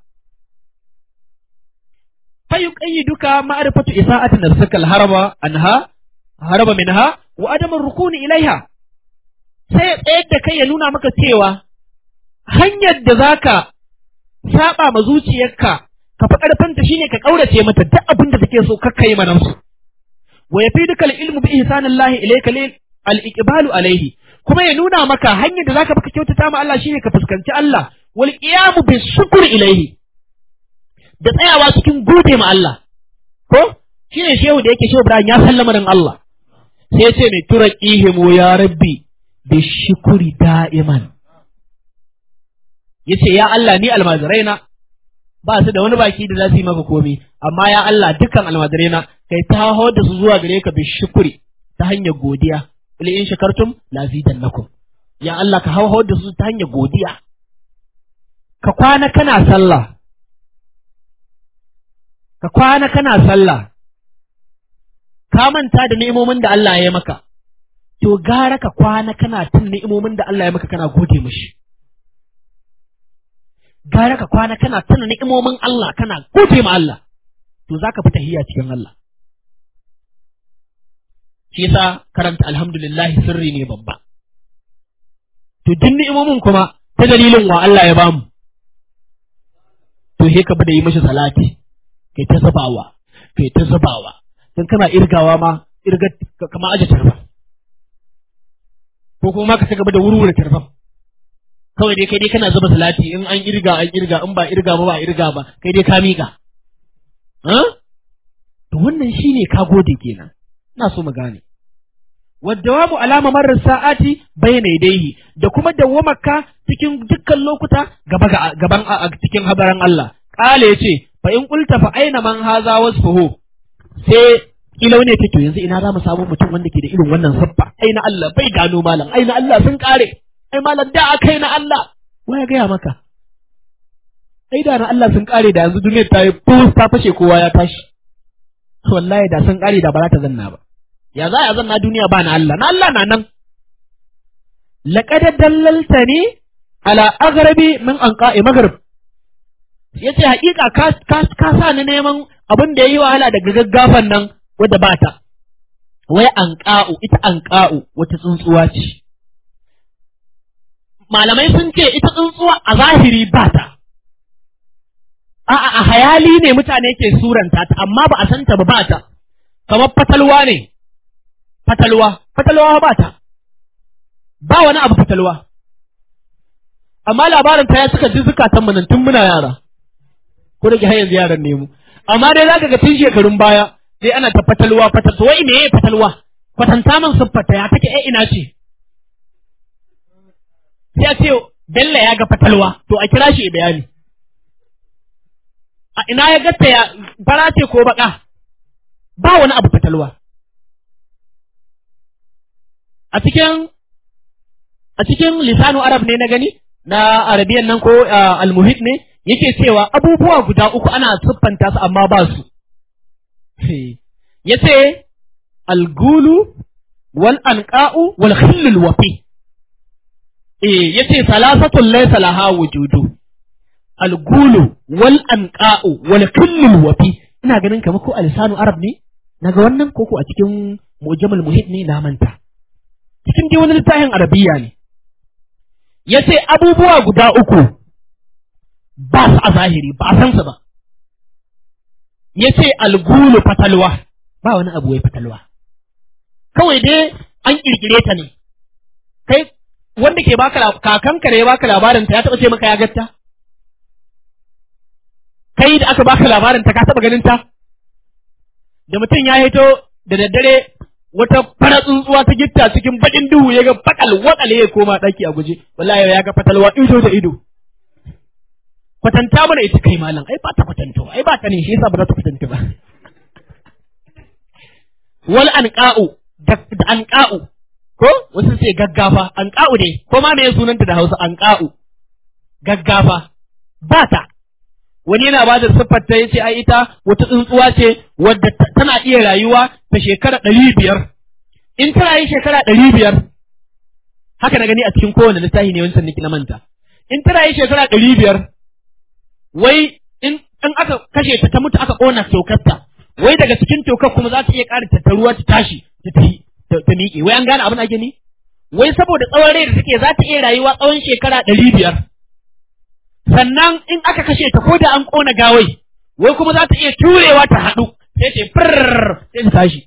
fa yuqayyiduka ma'rifatu isa'ati nafsika al-haraba anha haraba minha wa adam ar-rukuni ilaiha sai ya tsayar da kai ya nuna maka cewa hanyar da zaka saba ma zuciyarka ka fi ƙarfinta shine ka ƙaurace mata duk abin da take so kakka yi mana su wa yafiduka al-ilmu bi ihsanillahi ilayka lil al-iqbalu alayhi kuma ya nuna maka hanyar da zaka baka kyautata ma Allah shine ka fuskanci Allah wal qiyamu bi shukr ilayhi da tsayawa cikin gode ma Allah ko shine shehu da yake shehu Ibrahim ya sallama dan Allah sai ya ce mai turaqihimu ya rabbi bi shukri da'iman yace ya Allah ni almaziraina ba su da wani baki da za su yi maka komai amma ya Allah dukkan almaziraina kai ta hawar da su zuwa gare ka bi shukuri ta hanyar godiya ila in shakartum la zidannakum ya Allah ka hawar da su ta hanyar godiya ka kwana kana sallah ka kwana kana sallah ka manta da ni'imomin da Allah ya yi maka to gara ka kwana kana tun ni'imomin da Allah ya maka kana gode mishi gara ka kwana kana tuna ni'imomin Allah kana gode ma Allah to zaka fi tahiyya cikin Allah shi yasa karanta alhamdulillah sirri ne babba to duk ni'imomin kuma ta dalilin wa Allah ya bamu to he ka bada yi mishi salati kai ta zubawa kai ta zubawa dan kana irgawa ma irga kama aje tarfa ko kuma ka ci gaba da wurwura tarfa kawai dai kai dai kana zuba salati in an irga an irga in ba irga ba ba irga ba kai dai ka miƙa to wannan shine ka gode kenan ina so mu gane waddawamu alama marar sa'ati bayna yadayhi da kuma dawwamaka cikin dukkan lokuta gaba gaban a cikin habaran Allah kale yace fa in qulta fa aina man haza wasfuhu sai ilau ne take yanzu ina za mu samu mutum wanda ke da irin wannan sabba aina Allah bai gano malam aina Allah sun kare ai malam da aka yi na Allah ya gaya maka ai da na Allah sun kare da yanzu duniyar ta yi ta fashe kowa ya tashi wallahi da sun kare da ba za ta zanna ba ya za a zanna duniya ba na Allah na Allah na nan laqad dallaltani ala aghrabi min anqa'i maghrib yace haƙiƙa ka ka ka sa ni neman abin da yayi wahala daga gaggafan nan wadda ba ta wai anqa'u ita anqa'u wata tsuntsuwa ce malamai sun ce ita tsuntsuwa a zahiri ba ta a'a a hayali ne mutane ke suranta ta amma ba a san ta ba ba ta kamar fatalwa ne fatalwa fatalwa ba ta ba wani abu fatalwa amma labarin ta ya suka ji zukatan mu nan tun muna yara ko da har yanzu yaran ne mu amma dai zaka ga tun shekarun baya sai ana ta fatalwa fatalwa wai me fatalwa kwatanta min siffata ya take eh ina ce sai a ce Bello ya ga fatalwa to a kira shi bayani a ina ya gatta ya fara ce ko baka ba wani abu fatalwa a cikin a cikin lisanu arab ne na gani na arabiyan nan ko almuhit ne yake cewa abubuwa guda uku ana siffanta su amma ba su yace algulu wal anqa'u wal khillul wafi eh yace salasatun laysa laha wujudu algulu wal anqa'u wal khillul wafi ina ganin kamar ko alisanu arab ne naga wannan koko a cikin mujamal muhit ne na manta cikin dai wani littafin arabiya ne ya ce abubuwa guda uku ba su a zahiri ba a san su ba ya ce algulu fatalwa ba wani abu wai fatalwa kawai dai an kirkire ta ne kai wanda ke baka kakanka ne ya baka labarin ta ya taba ce maka ya gatta kai da aka baka labarin ta ka taba ganin ta da mutum ya hito da daddare wata fara tsuntsuwa ta gitta cikin baƙin duhu ya ga bakal wakale ya koma ɗaki a guje wallahi ya ga fatalwa ido da ido kwatanta mana ita kai malam ai ba ta kwatanta ai ba ta ne shi yasa ba za ta kwatanta ba wal anqa'u da anqa'u ko wasu sai gaggafa anqa'u dai ko ma me sunanta da Hausa anqa'u gaggafa ba ta wani yana ba da siffar ta yace ai ita wata tsuntsuwa ce wadda tana iya rayuwa ta shekara ɗari biyar in ta rayu shekara ɗari biyar haka na gani a cikin kowane littafi ne wancan niki na manta in ta rayu shekara ɗari biyar wai in in aka kashe ta ta mutu aka ƙona tokarta wai daga cikin tokar kuma za ta iya ƙara tattaruwa ta tashi ta tafi ta miƙe wai an gane abin ake ni wai saboda tsawon rai da take za ta iya rayuwa tsawon shekara ɗari biyar sannan in aka kashe ta ko da an ƙona gawai wai kuma za ta iya turewa ta haɗu sai ce firr sai ta tashi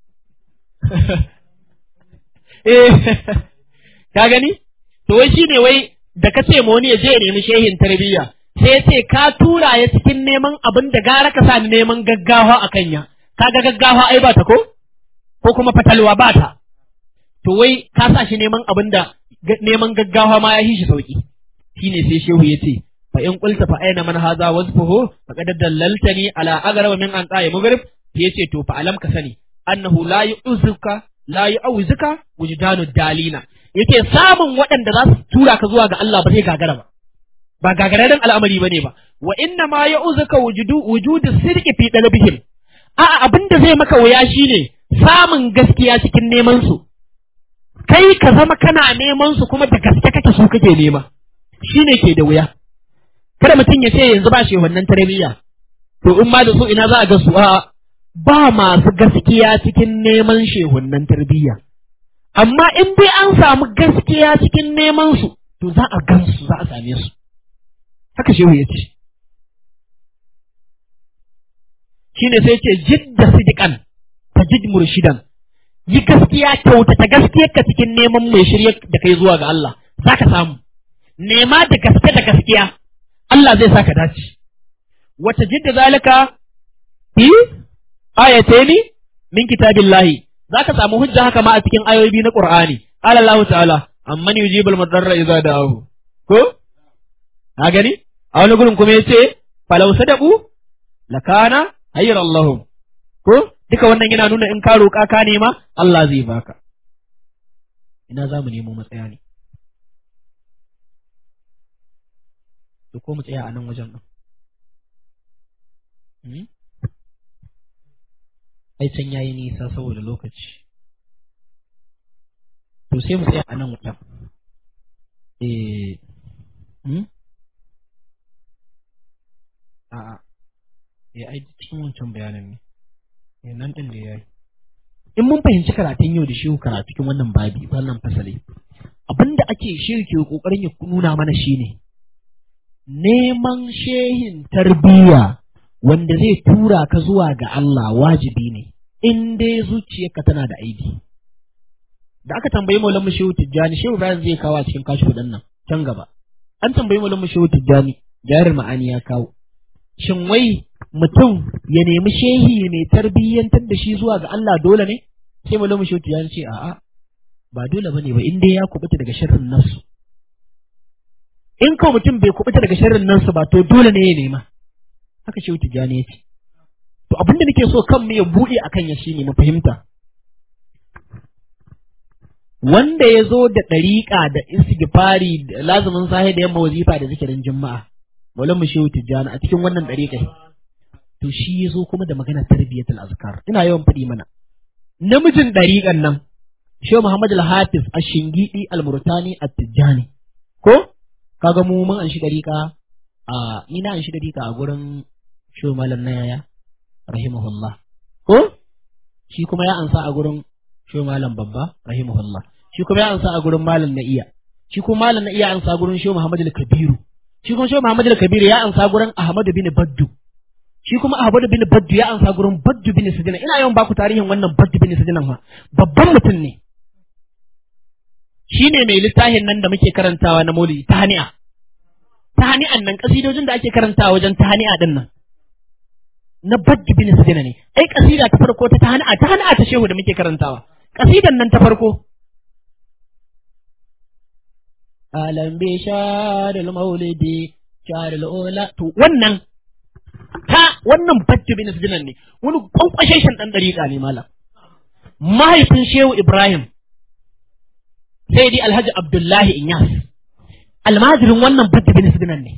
eh ka gani to wai shine wai da ka ce ma wani ya je ya nemi shehin tarbiyya sai ya ce ka tura ya cikin neman abin da gara ka sa neman gaggawa a kanya kaga gaggawa ai ba ta ko ko kuma fatalwa ba ta to wai ka sa shi neman abin da neman gaggawa ma ya yi shi sauki shine sai shehu ya ce fa in qulta fa aina man hadha wasfuhu faqad dallaltani ala agrab min an qa'i maghrib yace to fa alam ka sani annahu la yu'zuka la yu'awzuka wujdanu dalina yace samun waɗanda za su tura ka zuwa ga Allah ba zai gagara ba ba gagararren al'amari bane ba wa inna ma yu'zuka wujudu wujudu sirqi fi dalbihim a'a abinda zai maka wuya shine samun gaskiya cikin neman su kai ka zama kana neman su kuma da gaske kake su kake nema shine ke da wuya kada mutum ya ce yanzu ba shi wannan tarbiyya to in ma da su ina za a ga su a ba masu gaskiya cikin neman shehunnan tarbiyya amma in dai an samu gaskiya cikin neman su to za a gan su za a same su haka shehu ya ce shine sai ce jidda sidikan ta jid murshidan yi gaskiya kyautata gaskiyar ka cikin neman mai shirya da kai zuwa ga Allah za ka samu nema da gaske da gaskiya Allah zai saka dace wata jidda zalika fi ayataini min kitabillahi zaka samu hujja haka ma a cikin ayoyi na Qur'ani qala Allah ta'ala amman yujibul mudarra idza da'ahu ko ka gani a wani gurin kuma yace falau sadaqu lakana hayran lahum ko duka wannan yana nuna in ka roƙa ka nema Allah zai baka ina za mu nemo matsaya ne to ko mu tsaya a nan wajen ɗin ai can yayi nisa saboda lokaci to sai mu tsaya a nan wuta eh hmm? a'a eh ai cikin wancan bayanin ne eh nan din da yayi in mun fahimci karatun yau da shehu karatu cikin wannan babi wannan fasali abinda ake shehu ke kokarin ya nuna mana shine neman shehin tarbiyya wanda zai tura ka zuwa ga Allah wajibi ne in dai zuciyarka tana da aibi da aka tambayi maulan mu shehu tijjani shehu Ibrahim zai kawo a cikin kashi kudin nan can gaba an tambayi maulan mu shehu tijjani jarir ma'ani ya kawo shin wai mutum ya nemi shehi mai tarbiyyantar da shi zuwa ga Allah dole ne sai maulan mu shehu tijjani ce a'a ba dole bane ba in dai ya kubuta daga sharrin nasu in ko mutum bai kubuta daga sharrin nasu ba to dole ne ya nema haka shehu tijjani ya ce to abinda nake so kan mu ya buɗe akan ya shine mu fahimta wanda ya zo da ɗariƙa da istighfari da lazumin sahi da yamma wazifa da zikirin juma'a maulan mu shehu tijjani a cikin wannan ɗariƙa to shi ya zo kuma da magana tarbiyyatul azkar ina yawan faɗi mana namijin ɗariƙan nan shehu muhammad al-hafiz ash-shingidi al-murtani at-tijjani ko kaga mu mun an shi ɗariƙa a ni na an shi ɗariƙa a gurin shehu malam na yaya rahimahullah ko shi kuma ya ansa a gurin shehu malam babba rahimahullah shi kuma ya ansa a gurin malam na iya shi kuma malam na iya ansa gurin shehu muhammad al-kabiru shi kuma shehu muhammad al-kabiru ya ansa gurin ahmad bin baddu shi kuma ahmad bin baddu ya ansa gurin baddu bin sidina ina yawan baku tarihin wannan baddu bin sidina ma babban mutum ne shine mai littafin nan da muke karantawa na maulidi tahani'a tahani'an nan kasidojin da ake karantawa wajen tahani'a din nan na baddu bin sidina ne ai kasida ta farko ta tahani'a tahani'a ta shehu da muke karantawa kasidan nan ta farko alam bi sharil maulidi sharil ula to wannan ta wannan baddu bin sidina ne wani kwankwasheshen dan dariƙa ne malam mahaifin shehu ibrahim sai dai alhaji abdullahi inyas almajirin wannan baddu bin sidina ne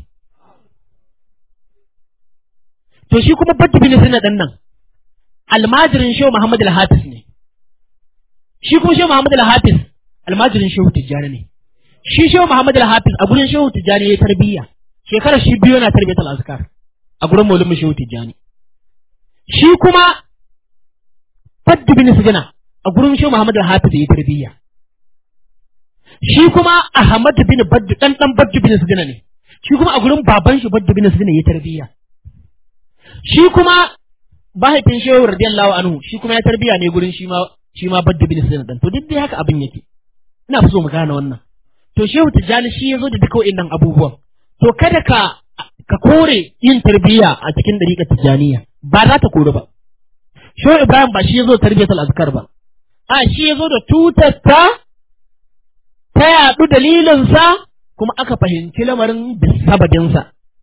to shi kuma baddu bin sidina dan nan almajirin shehu muhammad al-hafiz ne shi kuma shehu muhammad al-hafiz almajirin shehu tijjani ne shi shehu muhammad al-hafiz a gurin shehu tijjani ya tarbiyya shekarar shi biyu na tarbiyyatul azkar a gurin maulumi shehu tijjani shi kuma baddu bin sidina a gurin shehu muhammad al-hafiz ya tarbiyya shi kuma ahmad bin baddu dan dan baddu bin sidina ne shi kuma a gurin baban shi baddu bin sidina ya tarbiyya shi kuma mahaifin shehu radiyallahu anhu shi kuma ya tarbiya ne gurin shi ma shi ma badda bin sayyid dan to duk dai haka abin yake ina so mu gane wannan to shehu tijjani shi yazo da duka wa'annan abubuwan to kada ka ka kore yin tarbiya a cikin dariƙar tijjaniya ba za ta kore ba shehu ibrahim ba shi yazo tarbiyatul azkar ba a shi yazo da tutar ta ta yaɗu dalilinsa kuma aka fahimci lamarin bisabadinsa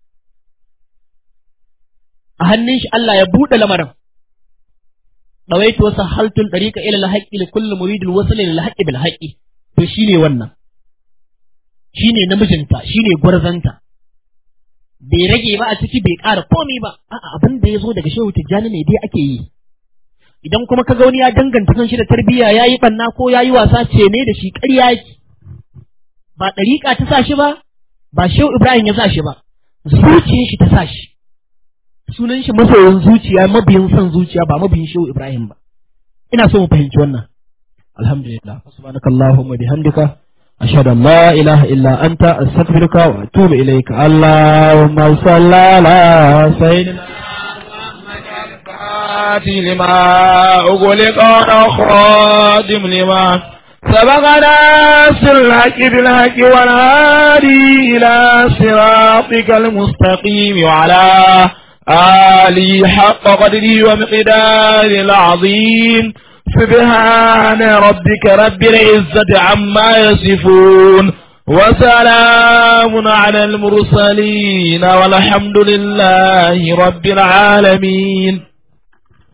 a hannun shi Allah ya buɗe lamarin ɗawaitu wasu haltun ɗariƙa ila lahaƙi li kulli muridin wasu lil haƙi bil haƙi to shine wannan shine namijinta shine gwarzanta bai rage ba a ciki bai ƙara komai ba a'a abin da ya zo daga shehu tijjani ne dai ake yi idan kuma ka ga wani ya danganta kan shi da tarbiyya ya yi ɓanna ko ya yi wasa ce ne da shi ƙarya yake ba ɗariƙa ta sa shi ba ba shehu ibrahim ya sa shi ba zuciyar shi ta sa shi sunan shi masoyin zuciya mabiyin son zuciya ba mabiyin shehu Ibrahim ba ina so mu fahimci wannan alhamdulillah subhanakallahumma bihamdika ashhadu an la ilaha illa anta astaghfiruka wa atubu ilayka allahumma salli ala sayyidina لما أغلق خادم لما سبقنا سر الحق بالحق والهادي إلى صراطك المستقيم وعلى آلي حق قدري ومقدار العظيم سبحان ربك رب العزة عما يصفون وسلام على المرسلين والحمد لله رب العالمين